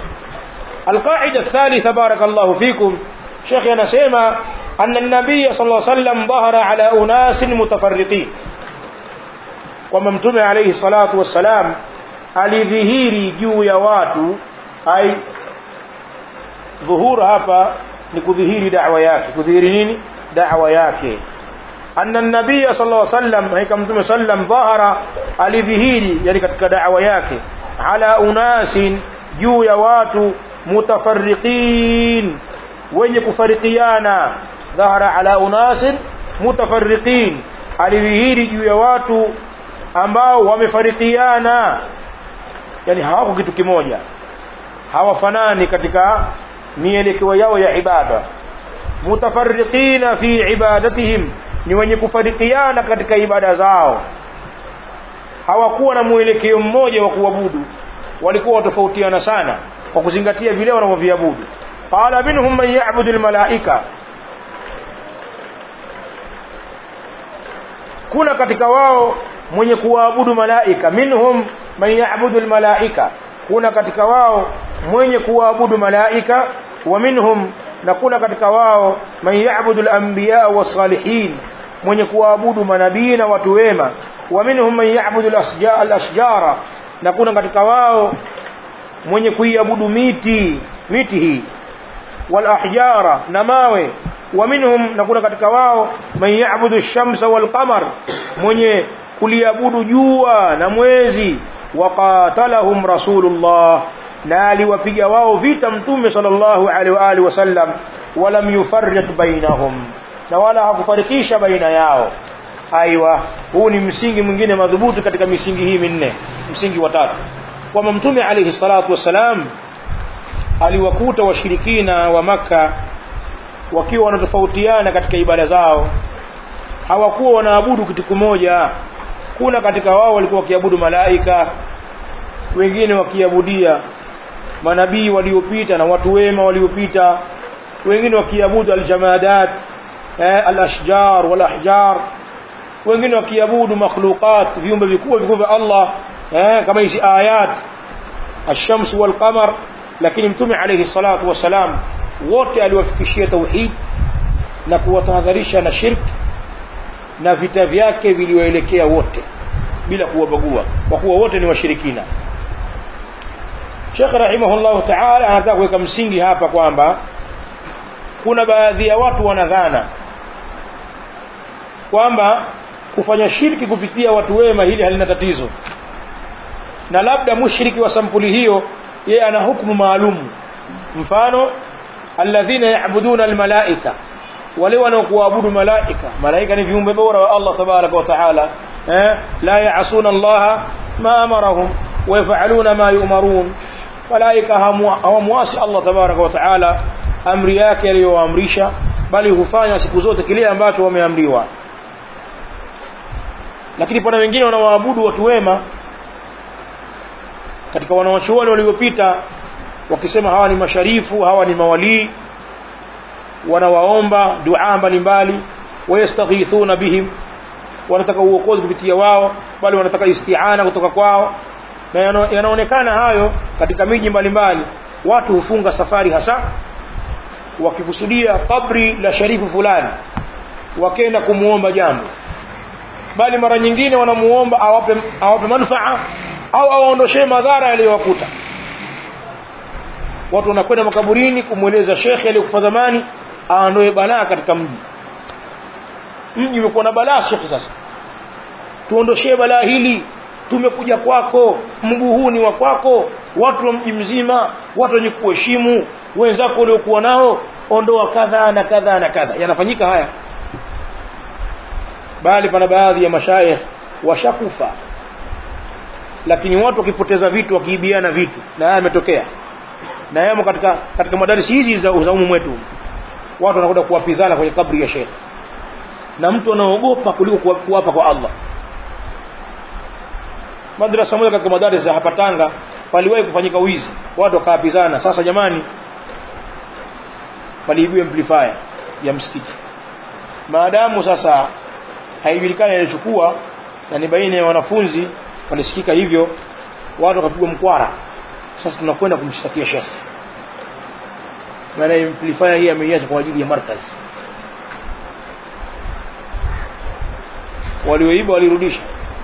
القاعدة الثالثة بارك الله فيكم شيخ نسيما أن النبي صلى الله عليه وسلم ظهر على أناس متفرقين وممتم عليه الصلاة والسلام alidhihiri juu ya watu ai dhuhur hapa ni kudhihiri da'wa yake kudhihiri nini da'wa yake anna an-nabiy sallallahu alaihi wasallam haika mtume sallam dhahara alidhihiri yani katika da'wa yake ala unasin juu ya watu mutafarriqin wenye kufarikiana dhahara ala unasin mutafarriqin alidhihiri juu ya watu ambao wamefarikiana yani hawako kitu kimoja hawafanani katika mielekeo yao ya ibada mutafarriqina fi ibadatihim ni wenye kufarikiana katika ibada zao hawakuwa na mwelekeo mmoja wa kuabudu walikuwa tofautiana sana kwa kuzingatia vile wanavyoviabudu qala minhum man ya'budu almalaika kuna katika wao mwenye kuabudu malaika minhum man ya'budu almalaika kuna katika wao mwenye kuabudu malaika wa minhum na kuna katika wao man ya'budu al-anbiya was-salihin mwenye kuabudu manabii na watu wema wa minhum man ya'budu al-ashjara na kuna katika wao mwenye kuiabudu miti miti hii wal ahjara na mawe wa minhum na kuna katika wao man ya'budu ash-shamsa wal qamar mwenye kuliabudu jua na mwezi waqatalahum rasulullah na aliwapiga wao vita mtume sallallahu alaihi wa alihi wasallam walam yufarriq bainahum na wala hakufarikisha baina yao aiwa huu ni msingi mwingine madhubuti katika misingi hii minne msingi wa tatu kwamba mtume alayhi salatu wasalam aliwakuta washirikina wa maka wakiwa wanatofautiana katika ibada zao hawakuwa wanaabudu kitu kimoja kuna katika wao walikuwa wakiabudu malaika wengine wakiabudia manabii waliopita na watu wema waliopita wengine wakiabudu aljamadat eh, alashjar walahjar wengine wakiabudu makhluqat viumbe vikubwa vikubwa vya Allah eh, kama hizi ayat ash-shams wal qamar lakini mtume alayhi salatu wasalam wote aliwafikishia tauhid na kuwatahadharisha na shirk na vita vyake viliwaelekea wote bila kuwabagua kwa kuwa wote ni washirikina Sheikh rahimahullahu ta'ala anataka kuweka msingi hapa kwamba kuna baadhi ya watu wanadhana kwamba kufanya shirki kupitia watu wema hili halina tatizo na labda mushriki wa sampuli hiyo yeye ana hukumu maalum mfano alladhina ya'buduna almalaika wale wanaokuabudu malaika malaika ni viumbe bora wa Allah tabaraka wa taala eh la ya'suna Allah ma amarahum wa yaf'aluna ma yu'marun malaika hawamwasi Allah tabaraka wa taala amri yake aliyoamrisha bali hufanya siku zote kile ambacho wameamriwa lakini pana wengine wanawaabudu watu wema katika wanawachuoni waliopita wakisema hawa ni masharifu hawa ni mawalii wanawaomba dua mbalimbali wayastaghithuna bihim wanataka uokozi kupitia wao bali wanataka isti'ana kutoka kwao na yanaonekana hayo katika miji mbalimbali watu hufunga safari hasa wakikusudia kabri la sharifu fulani wakenda kumuomba jambo bali mara nyingine wanamuomba awape awape manufaa au awaondoshee madhara yaliyowakuta watu wanakwenda makaburini kumweleza shekhe aliyekufa zamani aondoe balaa katika mji mji umekuwa na balaa shekhe sasa tuondoshee balaa hili tumekuja kwako mguu huu ni wa kwako watu wa mji mzima watu wenye kuheshimu wenzako waliokuwa nao ondoa kadha na kadha na kadha yanafanyika haya bali pana baadhi ya mashaikh washakufa lakini watu wakipoteza vitu wakiibiana vitu na haya yametokea na yamo katika katika madarisi hizi za umu mwetu watu wanakwenda kuwapizana kwenye kabri ya shekhe na mtu anaogopa kuliko kuwapa kwa Allah madrasa moja katika madarasa hapa Tanga paliwahi kufanyika wizi watu wakaapizana sasa jamani paliibiwa amplifier ya msikiti maadamu sasa haijulikani alichukua na ni baina ya wanafunzi walisikika hivyo watu wakapigwa mkwara sasa tunakwenda kumshtakia shekhe maana amplifier hii ameiacha kwa ajili ya markazi walioiba walirudisha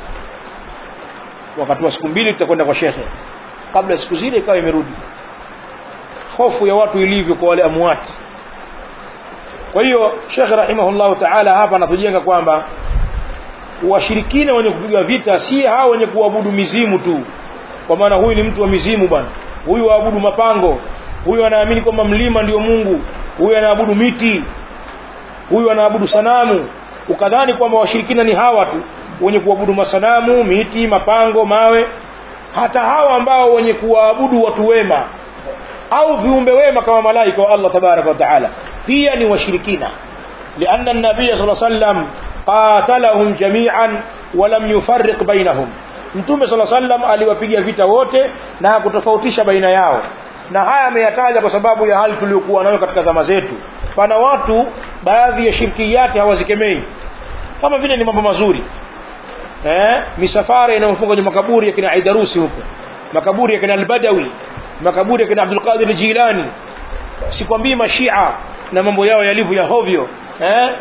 wakati wa siku mbili tutakwenda kwa shekhe kabla siku zile ikawa imerudi hofu ya watu ilivyo kwa wale amwati kwa hiyo shekhe rahimahullahu taala hapa anatujenga kwamba washirikina wenye kupiga vita si hao wenye kuabudu mizimu tu kwa maana huyu ni mtu wa mizimu bwana huyu waabudu mapango huyu anaamini kwamba mlima ndio Mungu huyu anaabudu miti huyu anaabudu sanamu ukadhani kwamba washirikina ni hawa tu wenye kuabudu masanamu miti mapango mawe hata hawa ambao wenye kuwaabudu watu wema au viumbe wema kama malaika wa Allah tabaraka wa taala pia ni washirikina لأن النبي صلى الله عليه وسلم قاتلهم جميعا ولم يفرق بينهم Mtume صلى الله عليه وسلم aliwapiga vita wote na hakutofautisha baina yao na haya ameyataja kwa sababu ya hali tuliyokuwa nayo katika zama zetu pana watu baadhi ya shirkiyati hawazikemei kama vile ni mambo mazuri eh misafara inayofunga kwenye makaburi ya kina Aidarusi huko makaburi ya kina Al-Badawi makaburi ya kina Abdul Qadir Jilani sikwambii mashia na mambo yao yalivyo ya hovyo eh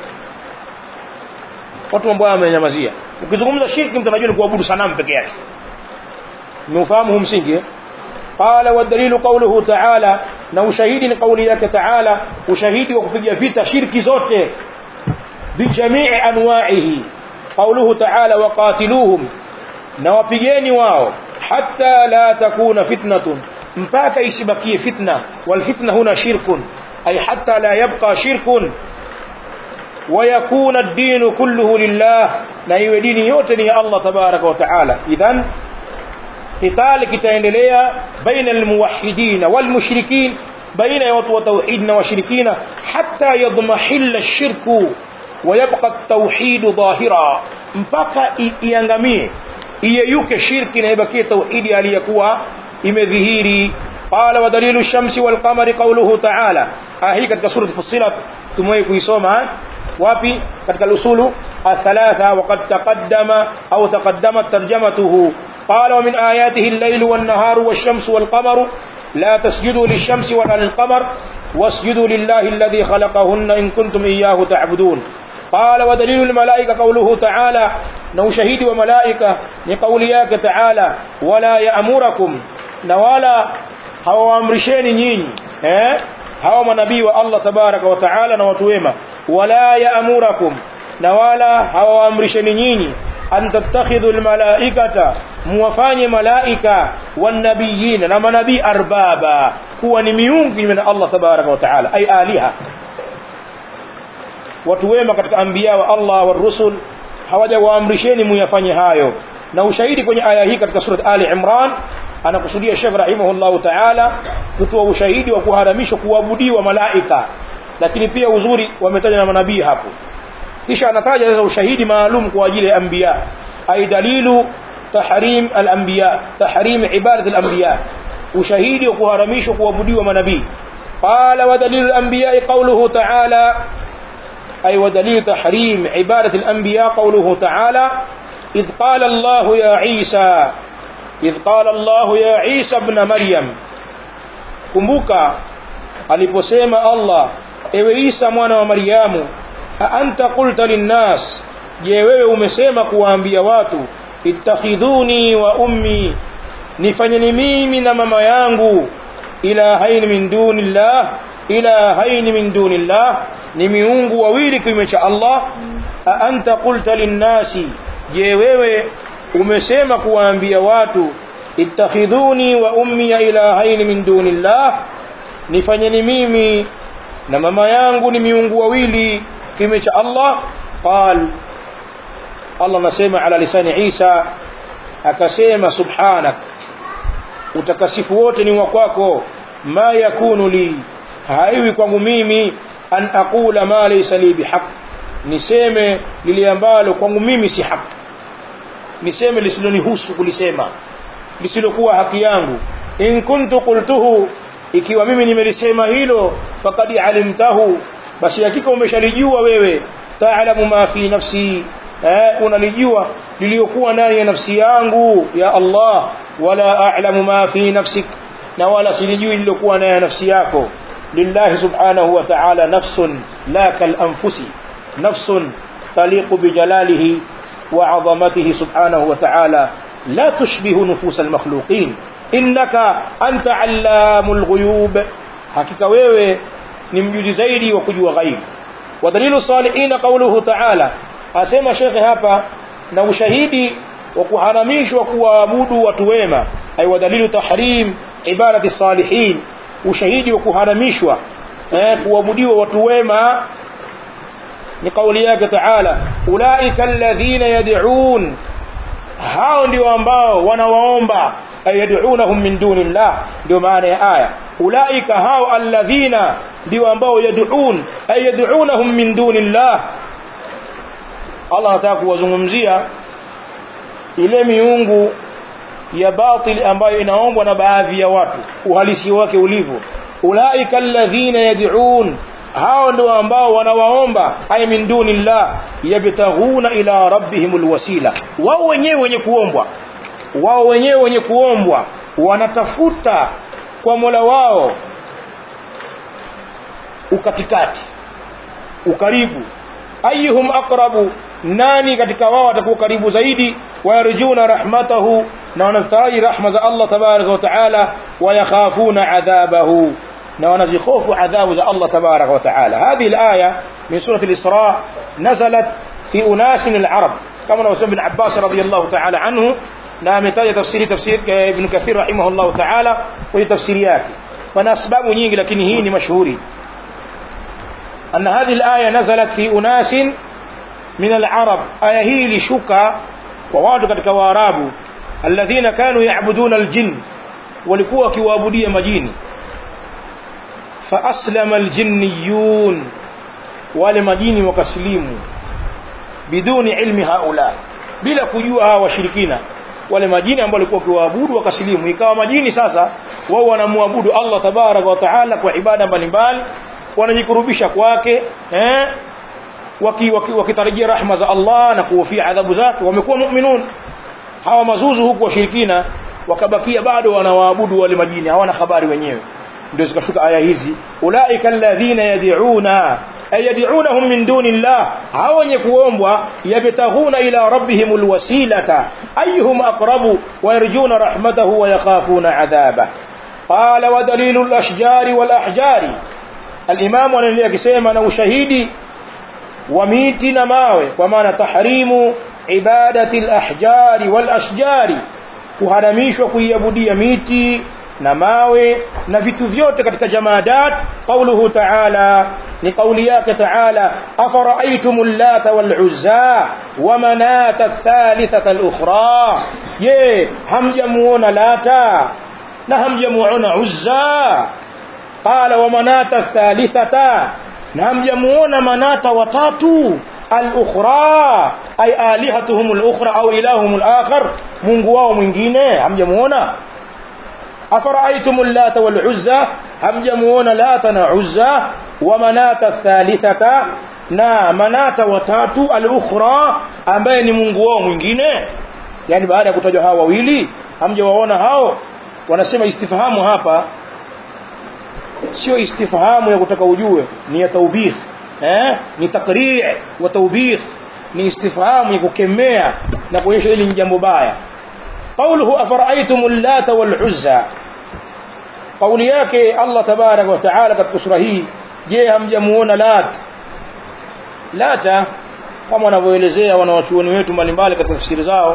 watu mambo yao wamenyamazia ukizungumza shirki mtu anajua ni kuabudu sanamu peke yake umefahamu huu msingi eh قال والدليل قوله تعالى na ushahidi ni kauli yake taala ushahidi wa kupiga vita shirki zote bijamii anwa'ihi قوله تعالى وقاتلوهم na wapigeni wao hatta la takuna fitnatun mpaka isibakie fitna wal fitna huna shirkun ay hatta la yabqa shirkun ويكون الدين كله لله na iwe dini yote ni ya Allah tabaraka wa taala idhan قتال kitaendelea baina almuwahhidin walmushrikin baina ya watu wa tauhid na washirikina hatta yadhmahilla ash-shirku ويبقى التوحيد ظاهرا mpaka iangamie iyeyuke shirki na ibakie tauhidi aliyokuwa imedhihiri qala wa dalilu shamsi wal qamari qawluhu ta'ala ahi katika surati fussilat tumwahi kuisoma wapi katika usulu athalatha waqad taqaddama au taqaddamat tarjamatuhu qala wa min ayatihi al-layl wan-naharu wash-shamsu wal-qamaru لا تسجدوا للشمس ولا للقمر واسجدوا لله الذي خلقهن إن كنتم إياه تعبدون قال ودليل الملائكة قوله تعالى نو شهيد وملائكة لقولياك تعالى ولا يأمركم نوالا هو أمرشين نين eh hawa manabii wa Allah tabaraka wa taala na watu wema wala yaamurakum na wala hawaamrisheni nyinyi an tattakhidhu almalaikata muwafanye malaika wanabiyina na manabii arbaba kuwa ni miungu min Allah tabaraka wa taala ay aliha watu wema katika anbiya wa Allah wa rusul hawajawaamrisheni muyafanye hayo na ushahidi kwenye aya hii katika surat Ali Imran anakusudia Sheikh rahimahullahu ta'ala kutoa ushahidi wa kuharamishwa kuabudiwa malaika lakini pia uzuri wametaja na manabii hapo kisha anataja sasa ushahidi maalum kwa ajili ya anbiya ay dalilu tahrim al-anbiya tahrim ibadat al-anbiya ushahidi wa kuharamishwa kuabudiwa manabii qala wa dalilu al-anbiya qawluhu ta'ala ay wa dalilu tahrim ibadat al-anbiya qawluhu ta'ala إذ قال الله يا عيسى إذ قال الله يا عيسى ابن مريم kumbuka aliposema Allah ewe Isa mwana wa Maryamu anta qulta linnas je wewe umesema kuwaambia watu ittakhidhuni wa ummi nifanyeni mimi na mama yangu ilahaini min dunillah ilahaini min dunillah ni miungu wawili kinyume cha Allah anta qulta linnasi je wewe umesema kuwaambia watu ittakhidhuni wa ummi ilahaini min dunillah nifanyeni mimi na mama yangu ni miungu wawili kinyume cha Allah qal Allah nasema ala lisani Isa akasema subhanak utakasifu wote ni wa kwako ma yakunu li haiwi kwangu mimi an aqula ma laysa li bihaq niseme lile ambalo kwangu mimi si haki niseme lisilonihusu kulisema lisilokuwa haki yangu in kuntu qultuhu ikiwa mimi nimelisema hilo faqad alimtahu basi hakika umeshalijua wewe taalamu ma fi nafsi eh unalijua liliokuwa ndani ya nafsi yangu ya Allah wala a'lamu ma fi nafsik na wala silijui liliokuwa ndani ya nafsi yako lillahi subhanahu wa ta'ala nafsun la kal anfusi nafsun taliqu bi jalalihi وعظمته سبحانه وتعالى لا تشبه نفوس المخلوقين إنك أنت علام الغيوب حقيقة wewe ni mjuzi zaidi wa kujua ghaib ودليل الصالحين قوله تعالى asema shekhe hapa na ushahidi wa kuharamishwa kuwaabudu watu wema ay wadalilu tahrim ibadati salihin ushahidi wa kuharamishwa eh kuabudiwa watu wema ni kauli yake taala ulaika alladhina yad'un hao ndio ambao wanawaomba ayad'unahum min dunillah ndio maana ya aya ulaika hao alladhina ndio ambao yad'un ayad'unahum min dunillah Allah anataka kuwazungumzia ile miungu ya batili ambayo inaombwa na baadhi ya watu uhalisi wake ulivyo ulaika alladhina yad'un hao ndio ambao wanawaomba ay min dunillah yabtaghuna ila rabbihimul wasila wao wenyewe wenye kuombwa wao wenyewe wenye kuombwa wanatafuta kwa Mola wao ukatikati ukaribu ayuhum aqrabu nani katika wao atakuwa karibu zaidi wayarjuna rahmatahu na wanastaraji rahma za Allah tabaraka wa taala wayakhafuna adhabahu na wanazikhofu adhabu za Allah tabaraka wa taala hadhihi alaya min surati al-isra nazalat fi unas al-arab kama anasema ibn Abbas radiyallahu ta'ala anhu na ametaja tafsiri tafsir ibn Kathir rahimahullah ta'ala kwa tafsiri yake pana sababu nyingi lakini hii ni mashuhuri أن هذه الآية نزلت في أناس من العرب آية هي لشكا وواد katika waarabu الذين كانوا يعبدون الجن walikuwa kiwaabudia majini فأسلم الجنيون wale majini wakasilimu biduni ilmi haula bila kujua hawa washirikina wale majini ambao walikuwa kiwaabudu wakasilimu ikawa majini sasa wao wanamwabudu Allah tabaraka wa taala kwa ibada mbalimbali wanajikurubisha kwake eh wakitarajia rahma za Allah na kuhofia adhabu zake wamekuwa mu'minun hawa mazuzu huku washirikina wakabakia bado wanawaabudu wale majini hawana habari wenyewe ndio zikashuka aya hizi ulaika alladhina yad'una ay yad'unahum min duni llah hao wenye kuombwa yabtaghuna ila rabbihim alwasilata ayyuhum aqrabu wa yarjuna rahmatahu wa yakhafuna adhabah qala wa dalilu alashjari walahjari الإمام anaendelea akisema na ushahidi wa miti na mawe kwa maana tahrimu ibadati al-ahjari wal-ashjari kuharamishwa kuiabudia miti na mawe na vitu vyote katika jamadat qauluhu ta'ala ni kauli yake ta'ala afara'aytum allata wal-uzza wa manata ath-thalithata al-ukhra ye hamjamuona lata na hamjamuona uzza qala wa manata thalithata na hamjamuona manata watatu al-ukhra ay alihatuhum al-ukhra au ilahum al-akhar mungu wao mwingine hamjamuona afara'aytum al-lata wal-uzza hamjamuona lata na uzza wa manata thalithata na manata watatu al-ukhra ambaye ni mungu wao mwingine yani baada ya kutajwa hawa wawili hamjawaona hao wanasema istifhamu hapa sio istifhamu ya kutaka ujue ni ya taubih eh ni takrii wa taubih ni istifhamu ya kukemea na kuonyesha hili ni jambo baya qawluhu afara'aytum allata wal uzza kauli yake Allah tabarak wa taala katika sura hii je hamjamuona lat lata kama wanavyoelezea wanawachuoni wetu mbalimbali katika tafsiri zao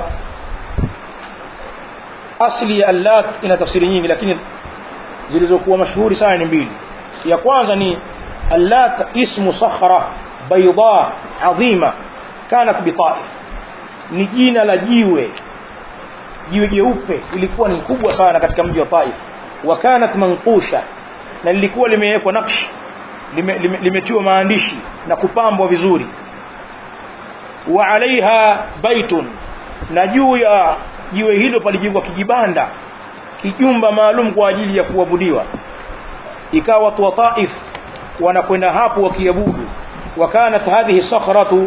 asli ya allat ina tafsiri nyingi lakini zilizokuwa mashuhuri sana ni mbili ya kwanza ni allat ismu sakhra bayda adhima kanat bitaif ni jina la jiwe jiwe jeupe ilikuwa ni kubwa sana katika mji wa Taif wa kanat manqusha na lilikuwa limewekwa nakshi limetiwa lime, lime maandishi na kupambwa vizuri wa alaiha baitun na juu ya jiwe hilo palijengwa kijibanda kijumba maalum kwa ajili ya kuabudiwa ikawa watu wa Taif wanakwenda hapo wakiabudu wakanat hadhihi sakhratu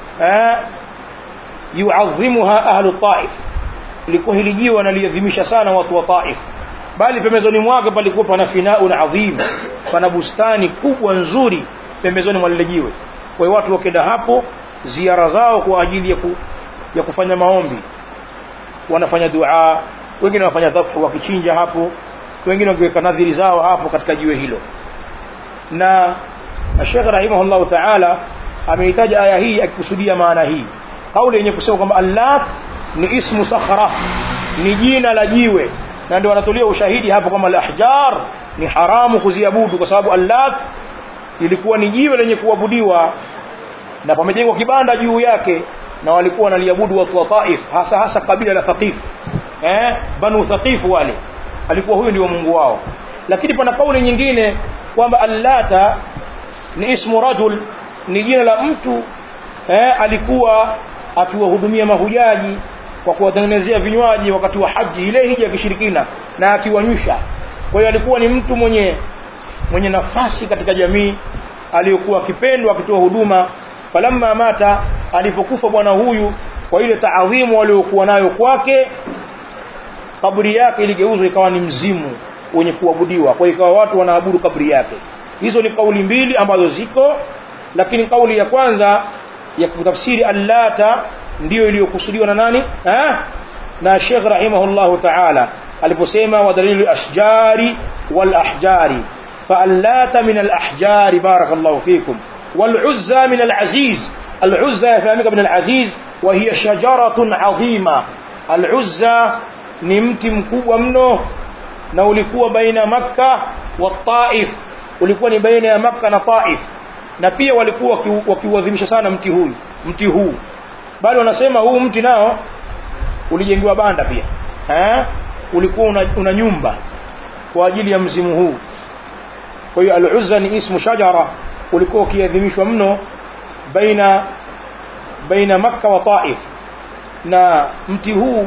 yuadhimuha ahlu Taif ilikuwa hili jiwe wanaliadhimisha sana watu wa Taif bali pembezoni mwake palikuwa pana finaun adhim pana bustani kubwa nzuri pembezoni mwa lile jiwe kwa hiyo watu wakenda hapo ziara zao kwa ajili ya, ku, ya kufanya maombi wanafanya dua wengine wanafanya dhabhu wakichinja hapo wengine wakiweka nadhiri zao hapo katika jiwe hilo na Sheikh rahimahullah ta'ala ameitaja aya hii akikusudia maana hii kauli yenye kusema kwamba Allah ni ismu sakhra ni jina la jiwe na ndio wanatolea ushahidi hapo kwamba al-ahjar ni haramu kuziabudu kwa sababu Allah ilikuwa ni jiwe lenye kuabudiwa na pamejengwa kibanda juu yake na walikuwa wanaliabudu watu wa Taif hasa hasa kabila la Thaqif eh banu Thaqif wale alikuwa huyo ndio mungu wao lakini pana kauli nyingine kwamba allata ni ismu rajul ni jina la mtu eh alikuwa akiwahudumia mahujaji kwa kuwatengenezea vinywaji wakati wa haji ile hija ya kishirikina na akiwanyusha kwa hiyo alikuwa ni mtu mwenye mwenye nafasi katika jamii aliyokuwa akipendwa akitoa huduma falamma mata alipokufa bwana huyu kwa ile taadhimu waliokuwa nayo kwake kaburi yake iligeuzwa ikawa ni mzimu wenye kuabudiwa kwa ikawa watu wanaabudu kaburi yake hizo ni kauli mbili ambazo ziko lakini kauli ya kwanza ya kutafsiri allata ndiyo iliyokusudiwa na nani ha? na Sheikh rahimahullahu ta'ala aliposema wa dalilu ashjari wal ahjari fa allata min al ahjari barakallahu fikum wal uzza min al aziz al uzza yafahamika min al aziz wa hiya shajaratun adhima al uzza ni mti mkubwa mno na ulikuwa baina makka wa taif ulikuwa ni baina ya makka na taif na pia walikuwa wakiuadhimisha sana mti huu mti huu bali wanasema huu mti nao ulijengiwa banda pia eh ulikuwa una, una nyumba kwa ajili ya mzimu huu kwa hiyo al-uzza ni ismu shajara ulikuwa ukiadhimishwa mno baina baina makka wa taif na mti huu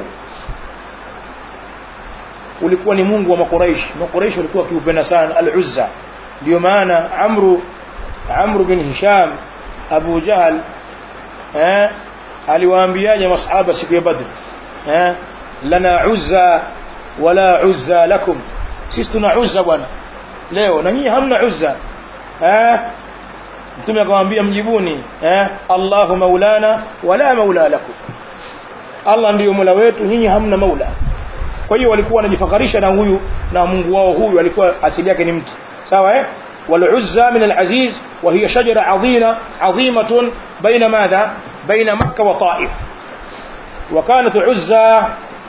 ulikuwa ni mungu wa makuraish makuraish walikuwa wakiupenda sana al-uzza ndio maana amru amru bin hisham Abu Jahal eh aliwaambiaje masahaba siku ya Badr eh lana uzza wala uzza lakum sisi tuna uzza bwana leo na nyinyi hamna uzza eh mtume akamwambia mjibuni eh Allahu maulana wala maula lakum Allah ndiyo mola wetu nyinyi hamna maula kwa hiyo walikuwa wanajifakarisha na huyu na Mungu wao huyu alikuwa asili yake ni mti sawa eh والعزى من العزيز وهي شجرة عظيمة عظيمة بين ماذا بين مكة وطائف وكانت عزى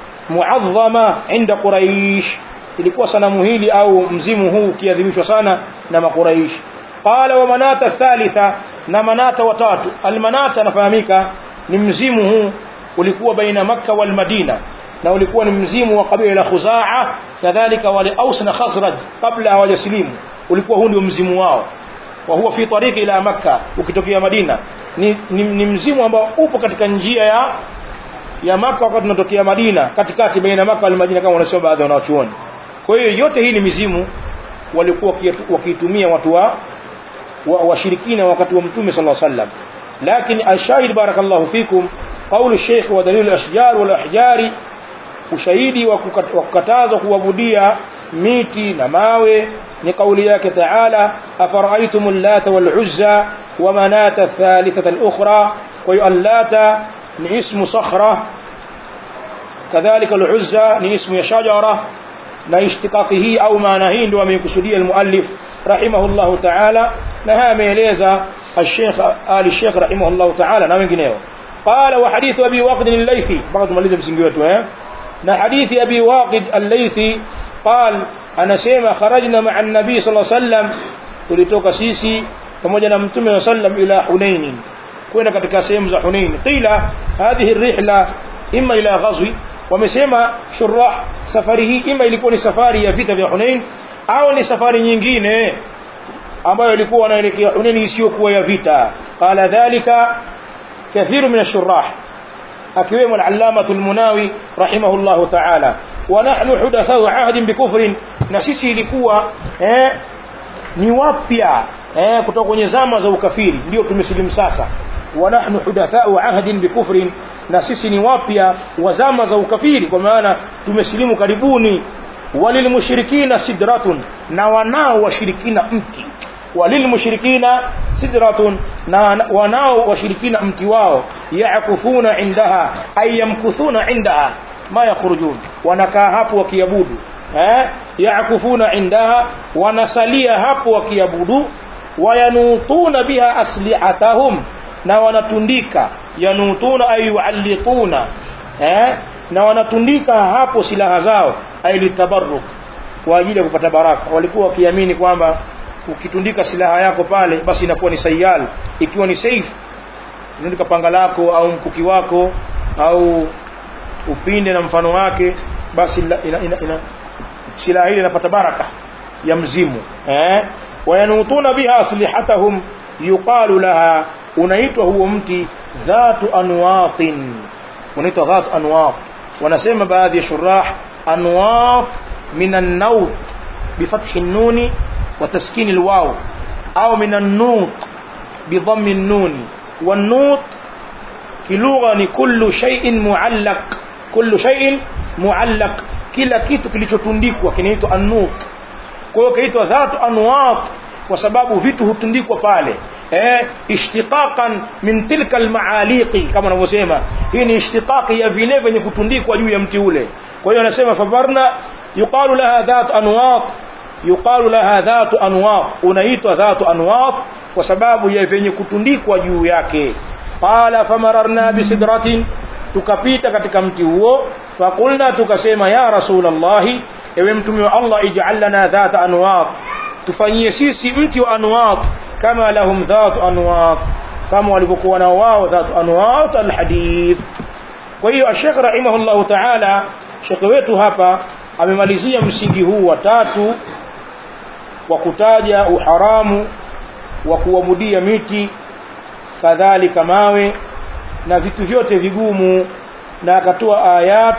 معظمة عند قريش ilikuwa sanamu hili au mzimu huu kiadhimishwa sana na makuraish qala wa manata thalitha na manata watatu almanata nafahamika ni mzimu huu ulikuwa baina makka wal madina na ulikuwa ni mzimu wa kabila la khuzaa kadhalika wale aus na khazraj kabla hawajasilimu ulikuwa huu ndio mzimu wao wa huwa fi tariqi ila makka ukitokea madina ni, ni, ni mzimu ambao upo katika njia ya ya maka wakati tunatokea madina katikati baina maka na madina kama wanasema baadhi ya wanachuoni kwa hiyo yote hii ni mizimu walikuwa wakiitumia watu wa washirikina wa wakati wa mtume sallallahu alaihi wasallam lakini ashahid barakallahu fikum قول الشيخ ودليل الاشجار والاحجار ushahidi wa kukatazwa kuabudia miti na mawe ni kauli yake taala afara'aytum allata wal uzza wa manata athalithata al-ukhra wa allata ni ismu sakhra kadhalika al uzza ni ismu ya shajara na ishtiqaqihi au maana hii ndio amekusudia al-muallif rahimahullahu ta'ala na haya ameeleza الشيخ آل الشيخ رحمه الله تعالى na wengineo قال وحديث أبي واقد الليثي بعد ما لازم سنجوته na hadithi abi waqid al-laythi qal anasema kharajna ma'a an-nabi sallallahu alayhi wasallam tulitoka sisi pamoja na mtume sallam ila hunain kwenda katika sehemu za hunain qila hadhihi ar-rihla imma ila ghazwi wamesema shurah safari hii ima ilikuwa ni safari ya vita vya hunain au ni safari nyingine ambayo ilikuwa wanaelekea hunain isiyokuwa ya vita qala dhalika kathiru min ash-shurah akiwemo al-allama al-munawi rahimahullahu ta'ala wa nahnu hudathau ahdin bikufrin na sisi ilikuwa eh ni wapya eh kutoka kwenye zama za ukafiri ndio tumesilimu sasa wa nahnu hudathau ahdin bikufrin na sisi ni wapya wa zama za ukafiri kwa maana tumesilimu karibuni walilmushrikina sidratun na wanao washirikina mti walilmushrikina sidratun na wanao washirikina mti wao yakufuna indaha ay yamkuthuna indaha ma yakhrujun wanakaa hapo wakiabudu eh yakufuna indaha wanasalia hapo wakiabudu wayanutuna biha aslihatahum na wanatundika yanutuna ay yualliquna eh na wanatundika hapo silaha zao ay litabarruk kwa ajili ya kupata baraka walikuwa wakiamini kwamba ukitundika silaha yako pale basi inakuwa ni sayal ikiwa ni safe unatundika panga lako au mkuki wako au upinde na mfano wake basi ina, ina, ina, ina, silaha ile inapata baraka ya mzimu eh wayanutuna biha aslihatahum yuqalu laha unaitwa huo mti dhatu anwatin unaitwa dhatu anwat wanasema baadhi ya shurah anwat min an-nawt بفتح النون وتسكين الواو أو من النوط بضم النون والنوط كلغة كل شيء معلق كل شيء معلق kila kitu kilichotundikwa kinaitwa annut kwa hiyo kaitwa dhatu anwat kwa sababu vitu hutundikwa pale eh ishtiqaqan min tilka almaaliqi kama wanavyosema hii ni ishtiqaqi ya vile vyenye kutundikwa juu ya mti ule kwa hiyo anasema fabarna yuqalu laha dhatu anwat yuqalu laha dhatu anwat unaitwa dhatu anwat kwa sababu ya vyenye kutundikwa juu yake qala famararna bisidratin tukapita katika mti huo fakulna tukasema ya rasulallahi ewe mtume wa Allah ij'al lana dhata anwat tufanyie sisi mti wa anwat kama lahum dhatu anwat kama walivyokuwa nao wao dhatu anwat alhadith kwa hiyo Sheikh rahimahullahu ta'ala Sheikh wetu hapa amemalizia msingi huu wa tatu wa kutaja uharamu wa kuabudia miti kadhalika mawe na vitu vyote vigumu na akatoa ayat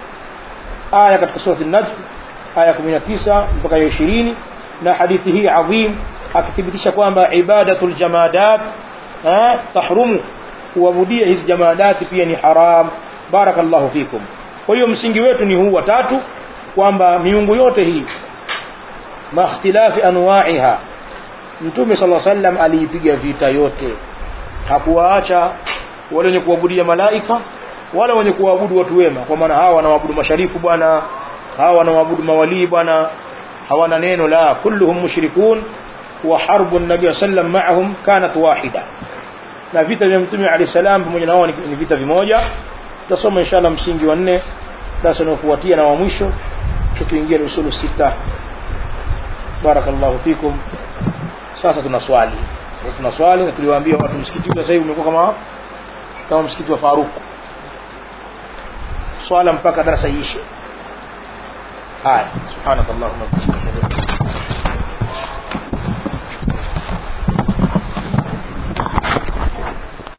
aya katika sura an-najm aya 19 mpaka 20 na hadithi hii adhim akithibitisha kwamba ibadatul jamadat eh tahrumu kuabudia hizi jamaadati pia ni haram barakallahu fikum kwa hiyo msingi wetu ni huu wa tatu kwamba miungu yote hii makhtilafi anwa'iha mtume sallallahu alaihi wasallam aliipiga vita yote hakuwaacha wale wenye kuabudia malaika wala wenye kuabudu watu wema kwa maana hawa wanaabudu masharifu bwana hawa wanaabudu mawalii bwana hawana neno la kulluhum mushrikun wa harbu nabii sallam ma'ahum kanat wahida na vita vya mtume alayhi salam pamoja na wao ni vita vimoja tutasoma inshallah msingi wa nne sasa unaofuatia na wa mwisho tukiingia usulu sita barakallahu fikum sasa tuna swali sasa tuna swali na tuliwaambia watu msikiti sasa hivi umekuwa kama kama msikiti wa Faruk swala mpaka darasa iishe haya subhanakallahumma wa bihamdika